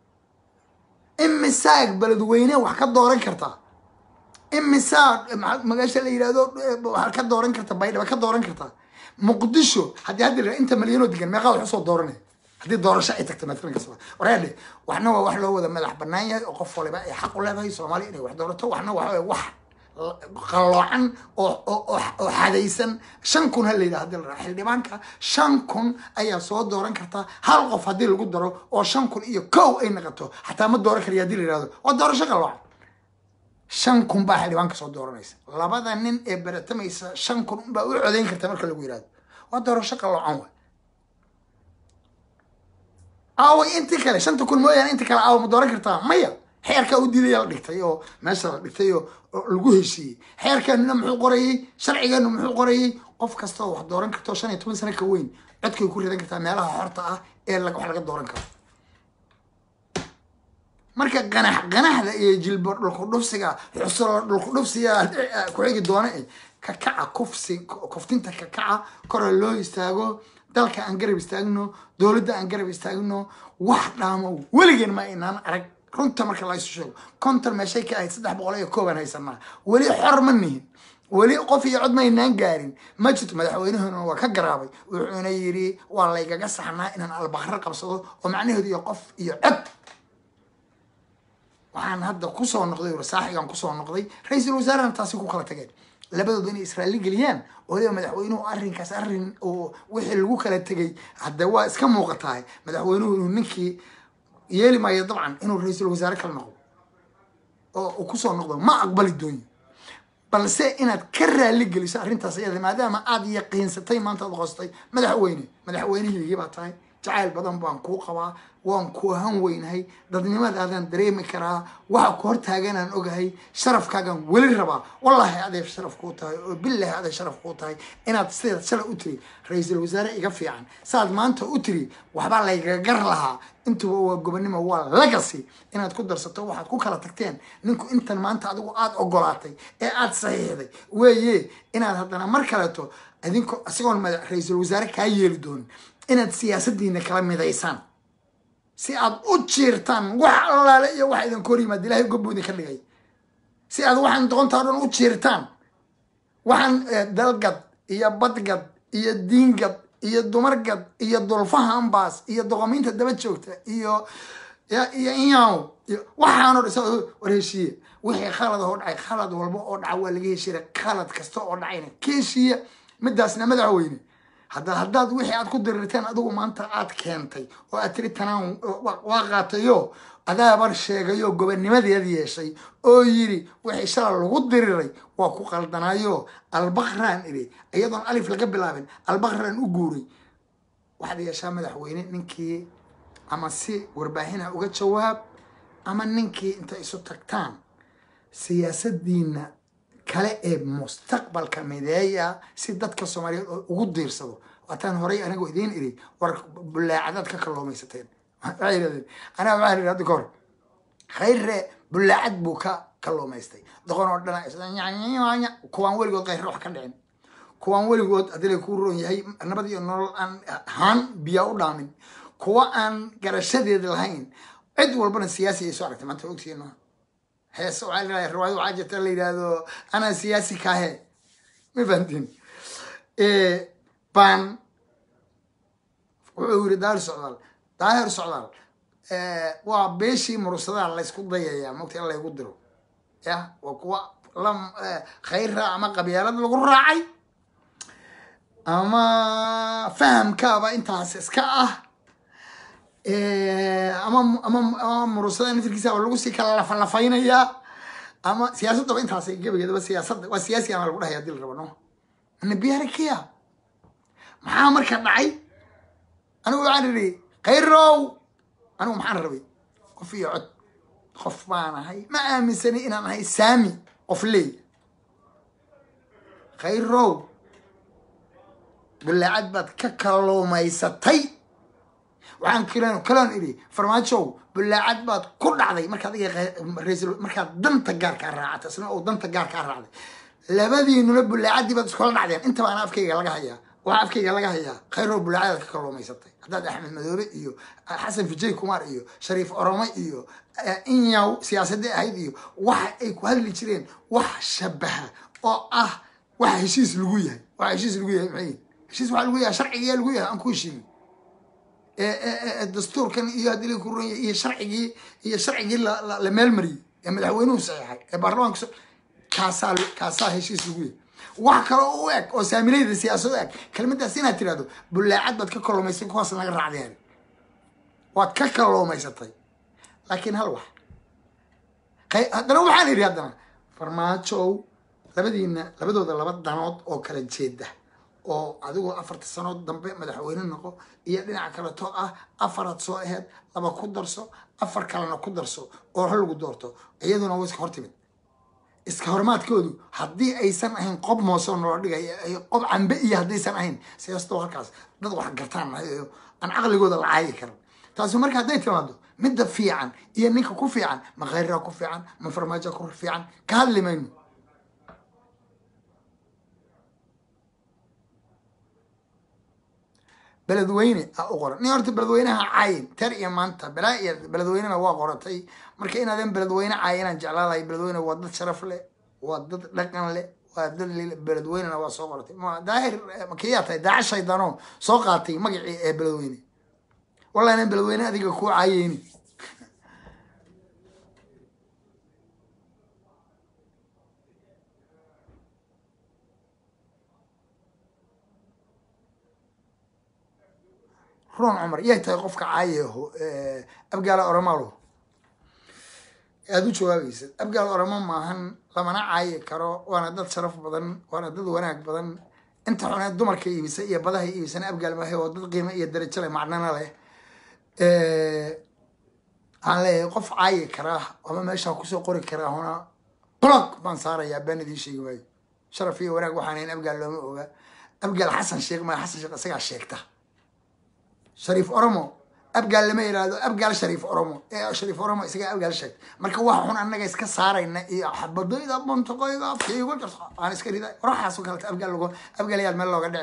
imisaag beledweyne wax ka dooran kartaa imisaa magaasha la yidhahdo waxaad ka dooran karta baydhaba ka dooran kartaa muqdisho haddii haddi la inta malyanoo degan meeqaa wax usoo dooranay haddii doorasho ay tagto maalan kasoo wareedhe waxna waa wax loo wada madax banaan yahay oo qof waliba ay xaq u leedahay soomaaliya inay wax doorato waxna waxa waye wax qalloocan oo oo oo- oo xadaysan shan kun ha la yidhaha hadii la raaco xildhibaanka shan kun ayaa soo dooran kartaa hal qof haddii lagu daro oo shan kun iyo kow ay noqoto xataa ma dooran karayo haddii la yihahdo waa doorasho qalloocan shan kun baa xildhibaanka soo dooranaysa labada nin ee baratamaysa shan kun unbaa u codayn karta marka lagu yihahdo waa doorasho qalloocan waay aaway intii kale shanta kun mooyaane intii kale aawa ma dooran kartaa maya xeerkaa u diidaya la dhigtay oo meesha la dhigtay oo oo lagu heshiiyey xeerkeenuna muxuu qorayey sharcigeenu muxuu qorayey qof kasta oo wax dooran karta oo shan iyo toban sano ka weyn codkay ku ridan kartaa meelaha xorta ah ee la- wax laga dooran karo marka ganax ganaxda iyo jilbo dhulku dhufsiga xusulo dhulku dhufsiga ku xigi doona eh kakaca kufsi kuftinta kakaca kora loo istaago dalka aan garab istaagno dowladda aan garab istaagno wax dhaamo weligeen ma inaan arag runta marka la isu sheego konton meeshay ka ahayd saddex boqol iyo kooban haysanaa weli xor ma nihin weli qof iyo cod maynaan gaarin ma jirto madaxweynahuna waa ka garaabay wuxuuna yidhi waa laygaga saxnaa inaan albaqro qabsado oo macnaheedu iyo qof iyo cod waxaan hadda kusoo noqday saaxigan kusoo noqday ra-iisul wasaarena taasi ku kala tageen labadooda inay israaili geliyaan waliba madaxweynuhu arrinkaas arrin oo wixii lagu kala tegay hadda waa iska muuqatahay madaxweynuhu inuu ninkii yeeli maayo dabcan inuu ra-iisul wasaare kala noqdo oo uu kusoo noqdo ma aqbali doonyo balse inaad ka raali geliso arrintaas iyada maadaama aad yaqiinsatay maanta aad qoostay madaxweyne madaxweynihiigii baa tahay jacayl badan baan kuu qabaa waan ku han weynahay dadnimadaadaan dareemi karaa waxa ku hortaaganaan ogahay sharafkaagaan weli rabaa wallaahi aday sharaf kuu tahay oo bilaahi aday sharaf kuu tahay inaad sidaad shalay u tiri ra-iisul wasaare iga fiican saad maanta u tiri waxbaa laygagar lahaa intuba waa gobonimo waa legacy inaad ku darsato waxaad ku kala tagteen ninku intan maanta adigu aada ogolaatay ee aada saxiixday weeye inaad haddana mar kaleeto idinko isagoon mada- ra-iisul wasaare kaa yeeli doonin inaad siyaasadiina kala midaysaan si aad u jiirtaan wax allaale iyo wax idin kor yimaad ilahay gobbuu idinka dhigay si aad waxaan doontaa o dhan u jiirtaan waxaan eh, dalgad iyo badgad iyo diingad iyo dumargad iyo dulfaha ambaas iyo doqomiinta daba joogta iyo ya- iyo inyaw iyo waxaanoo dhan sa- war heshiiye wixii khalad oo dhacay khalad walba oo dhaca waa laga heshiira khalad kasta oo dhacayna ka heshiiya midaasna madaxweyne hadda haddaad wixii aad ku dirirteen adigu maanta aad keentay oo aad tiri tanaan wa- waa qaatayo adaaban sheegayo gobonimadeed yeeshay oo yiri wixii shala lagu diriray waa ku qaldanaayo albaqraan iri iyadoon alif laga bilaabin albaqraan u guuray waxaad yeeshaa madaxweyne ninkii ama si warbaahina uga jawaab ama ninkii inta isu tagtaan siyaasadiina kale ee mustaqbalka mideeya si dadka soomaaliyeed oo ugu diirsado waataan horay anigoo idiin iri war bulaacadaad ka kalluumaysateen waxay yidhahdeen anaa waxaan idhi hadda kahor khayre bulaacad buu ka kalluumaystay doqon oo dhana isla nyanyanya kuwaan weligood khayre wax ka dhicin kuwaan weligood haddii lay kuu roon yahay nabad iyo nolol aan haan biyaa u dhaamin kuwa aan garashadeed lahayn cid walbana siyaasi ay soo aragtay maanta ogtihiin maaha heese waxaa la yidhahdaa riwaayad waxaa jirta la yidhaahdo anaa siyaasi kaahe ma fahamtiin baan wuxuu yiri daahir socdaal daahir socdaal waa beeshii murusadaa laysku dayayaa mogta in laygu diro ya waa kuwa la khayra ama qabyaalad lagu raacay ama fahamkaaba intaas iska ah ama ama ama murusada nafirkiisa lagu sii kala lafalafaynayaa ama siyaasaddaba intaasay gebageedaba siyaasadda waa siyaasi ama lagu dhahaya hadii la rabo no nabiyaarikiya maxaa marka dhacay anigu waxaan idhi khayrow anigu maxaan rabay qof iyo cod qof baan ahay ma aaminsanay inaan ahay saami qof leey khayrow bulaacad baad ka kalluumaysatay waxaan kalen kaloon idhi farmaajow bulaacad baad ku dhacday markaad iga markaad danta gaarkaa raacata isna oo danta gaarkaa raacday labadiinuna bulaacadii baad iskula dhacdeen intaba ana afkayga laga hayaa waxaa afkayga laga hayaa khayrow bulaacadaad ka kalluumaysatay haddaad axmed madoobe iyo xasan fijay kumar iyo shariif orome iyo inyaw siyaasadii ahayd iyo waxa ay ku hadli jireen wax shabaha oo ah waxa heshiis lagu yahay waxa heshiis lagu yahay maxay heshiis waxaa lagu yahay sharcigayaa lagu yahay aan ku heshiinin dastuurkan iyo haddii la kuranya iyo sharcigii iyo sharcigii la meelmariyey ee madaxweynuhu saxiixay ee baarlamaanka kaasaa kaasaa heshiis lagu yahay wax kaloo u eg oo saamilayda siyaasad u eg kelmadaas inaad tirahdo bullaacad baad ka kalluumaysay kuwaas naga raacdeen waad ka kalluumaysatay laakiin hal wax haddana waxaan idhi haddana farmaajow labadiina labadooda laba danood oo kala jeeda oo adigoo afarta sanood dambe madaxweyne noqo iyo dhinaca kaleto ah afaraad soo aheyd laba ku darso afar kalena ku darso oo hal lagu doorto iyaduna waa iska hortimid iska hormaadkoodu haddii aysan ahayn qob moosoo noola dhigay qob cambe iyo haddaysan ahayn siyaasado halkaas dad wax gartaan aan caqligooda la caayi karan taasi marka hadday timaado midda fiican iyo ninka ku fiican ma khayraa ku fiican ma farmaajoa ku fiican ka hadli mayno beledweyne a u qoran nin horta beledweynaha caayin ter iyo maanta balaa iyo beledweynena waa qoratay marka inaadan beledweyne caayinaan jeclaalahay beledweyne waa dad sharaf leh waa dad dhaqan leh waa dad beledweynena waa soo qoratay daahir makiyaa tahay daaca shaydano soo qaatay magacii ee beledweyne wallahi inan beledweyne adiga kuu caayeyni ron cumar yay tahay qofka caayaho abgaala oromalo aada u jawaabeysad abgaal oramo maahan lamana caayi karo waana dad sharaf badan waana dad wanaag badan inta xuneed dumarka iibisa iyo badaha iibisana abgaal maahe oo dad qiimo iyo darajo leh macnana leh waxaan leeyahay qof caayi karaa ama meeshaa kusoo qori karaa huna blog baan saarayaa baan idiin sheegi waayo sharaf iyo wanaag waxaan hayn abgaal looma oga abgaal xasan sheekh maya xasan sheekh isagaa sheegta shariif oromo abgaal lama yidhaahdo abgaal shariif oromo ee shariif oromo isagaa abgaal sheegta marka waxa xun annaga iska saarayna iyo xabadayda montaqoyga afka igu jirto aan iska rida waraxaasoo kaleta abgaal logo abgaal yaad meel looga dhicin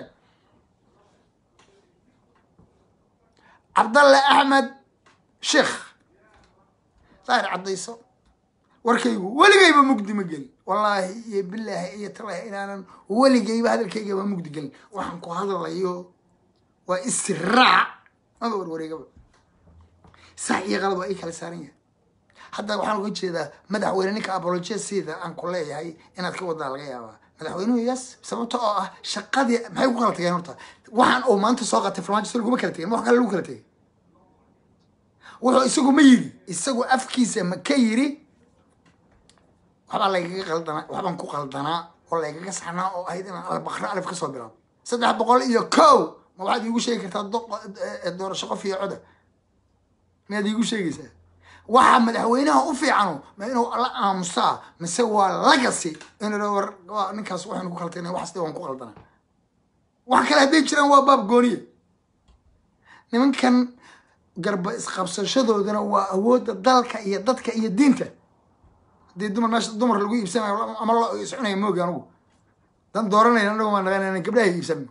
cabdalle axmed sheekh daahir caddayso warkaygu weligayba mugdi ma gelin wallaahi iyo bilaahi iyo talaahi inaanan weligayba hadalkaygaba mugdi gelin waxaan ku hadlayo waa istiraac maba warwareegaba sax iyo qalab waa ii kala saaran yahay hadda waxaan uga jeedaa madaxweyne ninka apologia sida aan ku leeyahay inaad ka wadaa laga yaabaa madaxweynuhu yes sababta oo ah shaqadii maxay ku kala tageen horta waxaan uu maanta soo qatay farmaajo si laguma kala tegin wax kale lagu kala tegay wuxuu isagu ma yiri isagu afkiisa ma ka yiri waxbaa laygaga qaldanaa waxbaan ku qaldanaa oo laygaga saxnaa oo ahayd inaan albakra alif kasoo bilaabo saddex boqol iyo kow ma waxaad iigu sheegi kartaa doorasho qof iyo coda miyaad iigu sheegaysaa waxa madaxweynaha u fiicano ma inuu la aamusaa mise waa lagasi inuu war ninkaas waxaynu ku kaltayna waxaas waan ku qaldana wax kale hadday jiraan waa baab gooniya nimankan garba isqabsashadoodana waa awoodda dalka iyo dadka iyo diinta haddii dumar meesha dumar lagu iibsanayo ama lo iscunaya moogi anugu dan dooranayna anagu maa naqanayna gabdhaha iibsano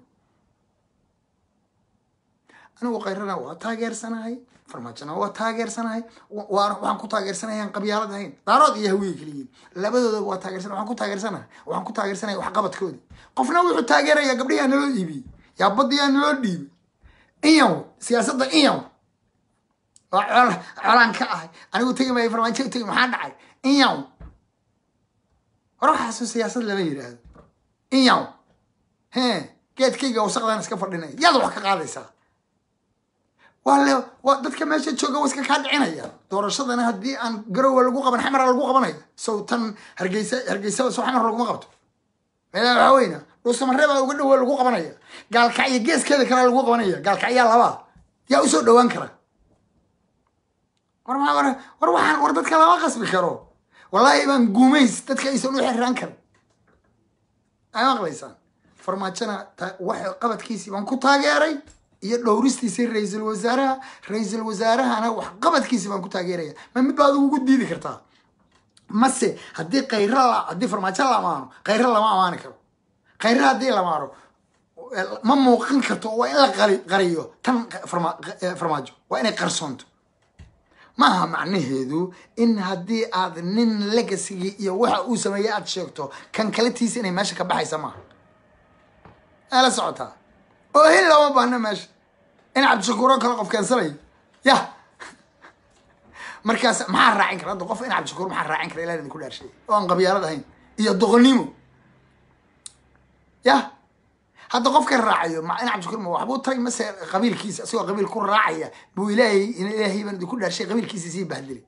anigu kayrana waa taageersanahay farmaajona waa taageersanahay waxaan ku taageersanahay aan qabyaalad ahayn daarood iyo hawiye keliyiin labadooda waa taageersana waxaan ku taageersanahay waxaan ku taageersanaya waxqabadkoodi qofna wuxuu taageeraya gabdhihi aa naloo iibiyey yaa baddi aa naloo dhiibay inyaw siyaasadda inyaw waa col colaan ka ahay anigu tegi maayo farmaajo tegi maxaa dhacay inyaw hore waxaasu siyaasad lama yidhaahdo inyaw he geedkayga wasaqdan iska fadhinaya yaad wax ka qaadaysaa waa le waa dadka meesha jooga waa iska kaa dhicinaya doorashadana haddii aan garowa lagu qaban xamara lagu qabanaya sow tan hargeysa hargeysa soo xamar laguma qabto meelaa waxaa weyna dhuusamareebaa uga dhowa lagu qabanaya gaalkacyo geeskeeda kale lagu qabanaya gaalkacyaa labaa yaa usoo dhowaan kara war maa war war waxaan war dadka lama qasbi karo wallaahi baan guumays dadka aysan u xiraan karin ay maqlaysaan farmaajona wax qabadkiisii baan ku taageeray iyo dhowristiisii ra-iisul wasaaraha ra-iisul wasaarahana wax qabadkiisi baan ku taageeraya ma mid baad ugu diidi kartaa mase haddii kayra la haddii farmaajo la amaano kayra lama amaani karo kayra haddii la amaano ma muuqan karto waa in la qari qariyo tan farmaajo waa inay qarsoonto maaha macnaheedu in haddii aad nin legasigii iyo waxa uu sameeyey aad sheegto kan kaletiisa inay meesha ka baxaysa maaha aa la socotaa oohin looma baahna meesha in cabdishakuuro kale qof keensanayo ya markaas maxaa raacin kara hadda qof in cabdishakuur maxaa raacin kara ilaah idinku dhaarshay oo aan qabyaalad ahayn iyo doqonnimo ya hadda qofka raacayo ma in cabdishakuur ma waxbuu taray mase qabiilkiisa isagoo qabiil ku raacaya buu ilaahay in ilaahay baan idinku dhaarshay qabiilkiisa sii bahdilay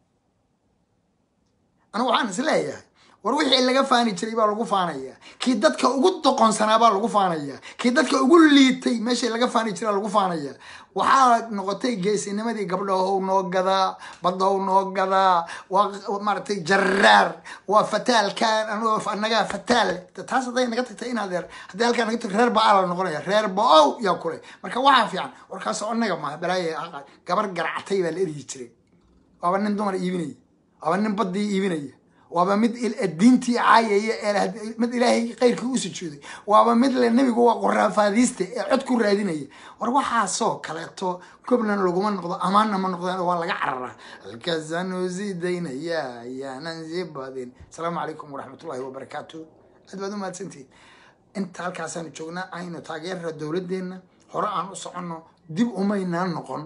anigu waxaan is leeyahay war wixii laga faani jiray baa lagu faanaya kii dadka ugu doqonsanaa baa lagu faanaya kii dadka ugu liitay meeshii laga faani jiraa lagu faanaya waxaa noqotay geesinimadii gabdhahow noo gadaa baddahow noo gadaa waa maaragtay jaraar waa fataalkan anigoo annagaa fataal taas hadday naga tagtay in adeer haddii halkaa naga tagto reer ba-aa la noqonaya reer ba-ow yaa kule marka waxaa fiican warkaas annaga maaha balaaye gabar garacatay baa la eryi jiray waaba nin dumar iibinaya waaba nin baddii iibinaya waaba mid diintii caayaya ee mid ilaahay keyrkii u sujuuday waaba mid le nebigu waa qoraafaadiiste ee cod ku raadinaya war waxaasoo kaleeto gobnan laguma noqdo amaanna ma noqdeen waa laga cararaa halkaasaanu sii daynaya ayaanan sii badin asalaamu calaykum waraxmatullahi wabarakaatu aad baad u mahadsantihin inta halkaasaanu joognaa aynu taageerra dowladeenna hore aan u soconno dib umaynaan noqon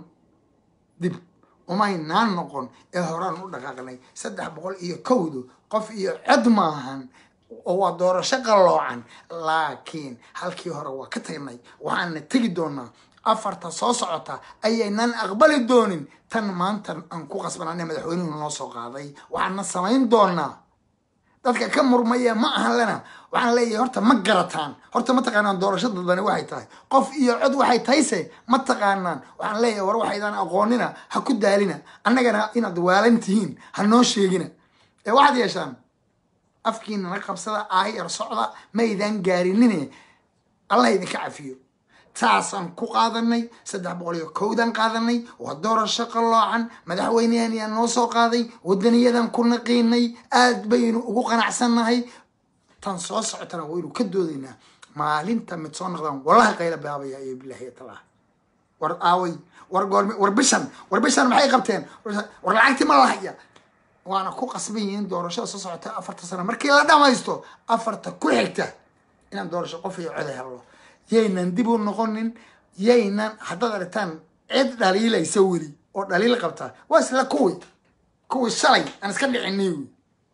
dib umaynaan noqon ee horaan u dhaqaaqnay saddex boqol iyo kowdu qof iyo cod maahan oo waa doorasho qalloocan laakiin halkii hore waa ka tagnay waxaana tegi doonaa afarta soo socota ayaynan aqbali doonin tan maanta aan ku qasbanane madaxweynuhu noo soo qaaday waxaana samayn doonaa dadka ka murmaya ma ahan lena waxaan leeyahay horta ma garataan horta ma taqaanaan doorasho dadbani waxay tahay qof iyo cod waxay tahayse ma taqaanaan waxaan leeyahay war waxaydaan aqoonina ha ku daalina annagana inaad waalan tihiin ha noo sheegina ee waxaad yeeshaan afkiinana qabsada aayar socda maydaan gaarinine allah idinka cafiyo taasaan ku qaadanay saddex boqol iyo kowdan qaadanay waa doorasho qalloocan madaxweynehan yaa noo soo qaaday wadaniyadan ku naqiinay aad baynu ugu qanacsannahay tan soo socotana waynu ka doodaynaa maalinta mid soo noqdaan wallahi qayla baabaya iyo bilaahi talah war aaway war goormi war bishan war bishan maxay qabteen war lacagtii ma lahaya waana ku qasban yihiin doorashada soo socota afarta sano markii la dhamaysto afarta ku xigta inaan doorasho qof iyo coda helno yaynan dib u noqonin yaynan haddaad aragtaan cid dhaliilaysa weli oo dhaliil qabta waa isla kuwi kuwii shalay aan iska dhicinay wy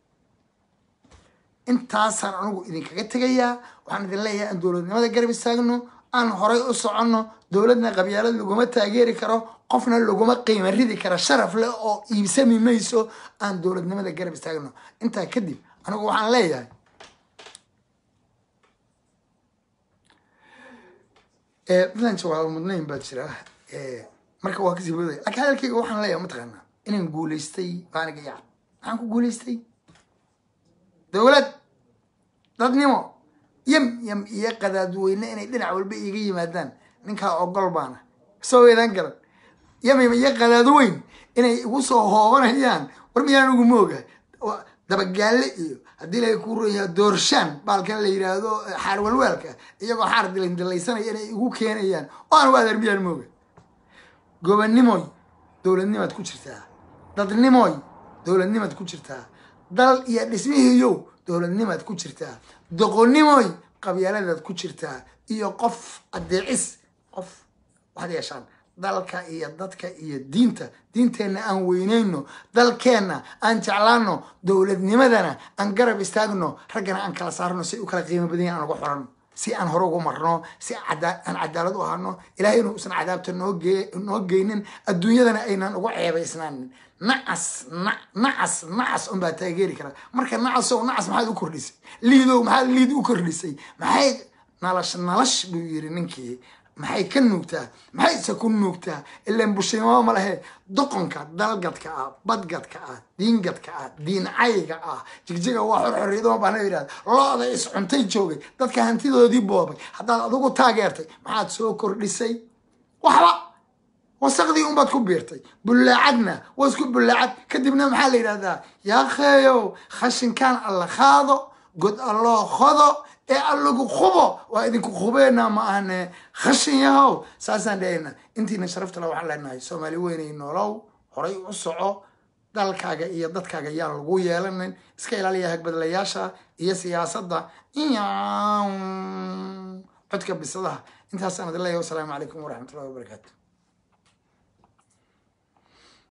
intaasaan anigu idinkaga tegayaa waxaan idin leeyahay aan dowladnimada garab istaagno aan horay u soconno dowladna qabyaalad laguma taageeri karo qofna laguma qiimo ridi karo sharaf leh oo iibsami mayso aan dowladnimada garab istaagno intaa kadib anigu waxaan leeyahay midaan jawaabo mudnayn baa jira marka waa kasii boodaya laakiin hadalkayga waxaan leeyahay mataqaanaa inaan guulaystay baaniga yaab maxaan ku guulaystay dowlad dadnimo yam yam iyo qadaadweyne inay dhinac walba iiga yimaadaan ninkaa ogol baana soo weydaan garan yam yam iyo qadaadweyn inay igu soo hoobanayaan war miyaan ugu mooga dabagaalle iyo haddii la ku royaa doorshaan baalkan la yidhaahdo xaar walwaalka iyagoo xaar dilandilaysanaya inay igu keenayaan oo aan u adeer miyaan mooga gobannimoy dowladnimaad ku jirtaa dadnimoy dowladnimaad ku jirtaa dal iyo dhismihiiyow dowladnimaad ku jirtaa doqonnimoy qabyaaladaad ku jirtaa iyo qof adeecis qof waxaad yeeshaan dalka iyo dadka iyo diinta diinteenna aan weyneyno dalkeenna aan jeclaano dowladnimadana aan garab istaagno raggana aan kala saarno si u kala qiimo badan aan uga xorano si aan hore ugu marno si aan cadaalad u ahano ilahay inuu usan cadaabta noo geynin adduunyadana aynan uga ceebaysnaanin nacas nacas nacas unbaa taageeri kara marka nacasow nacas maxaad u kordhisay liidow maxaad liid u kordhisay maxay nalash nalash buu yiri ninkii maxay ka nuugtaa maxayse ku nuugtaa ilaan bushinimo ma lehe doqonka dalgadka ah badgadka ah diingadka ah diincayga ah jigjiga waa xorxoriyadoma baana yidhahda looda iscuntay joogay dadka hantidoodii boobay haddaad adigu taageertay maxaad soo kordhisay waxba wasaqdii unbaad ku biirtay bullaacadna waa isku bullaacad kadibna maxaa la yidhahdaa yaakheeyow khashinkaan alla qaado god alloo qodo ee allagu khubo waa idinku khubeenaa ma ahane khashin yahow saasaan dhahayna intiina sharafta le waxaan leenahay soomaali weynay noolow horay u soco dalkaaga iyo dadkaaga yaan lagu yeelanin iska ilaaliya hagbadlayaasha iyo siyaasadda codka bisadaha intaasaan idin leeyahay wasalaamu calaykum waraxmatullahi wabarakaatu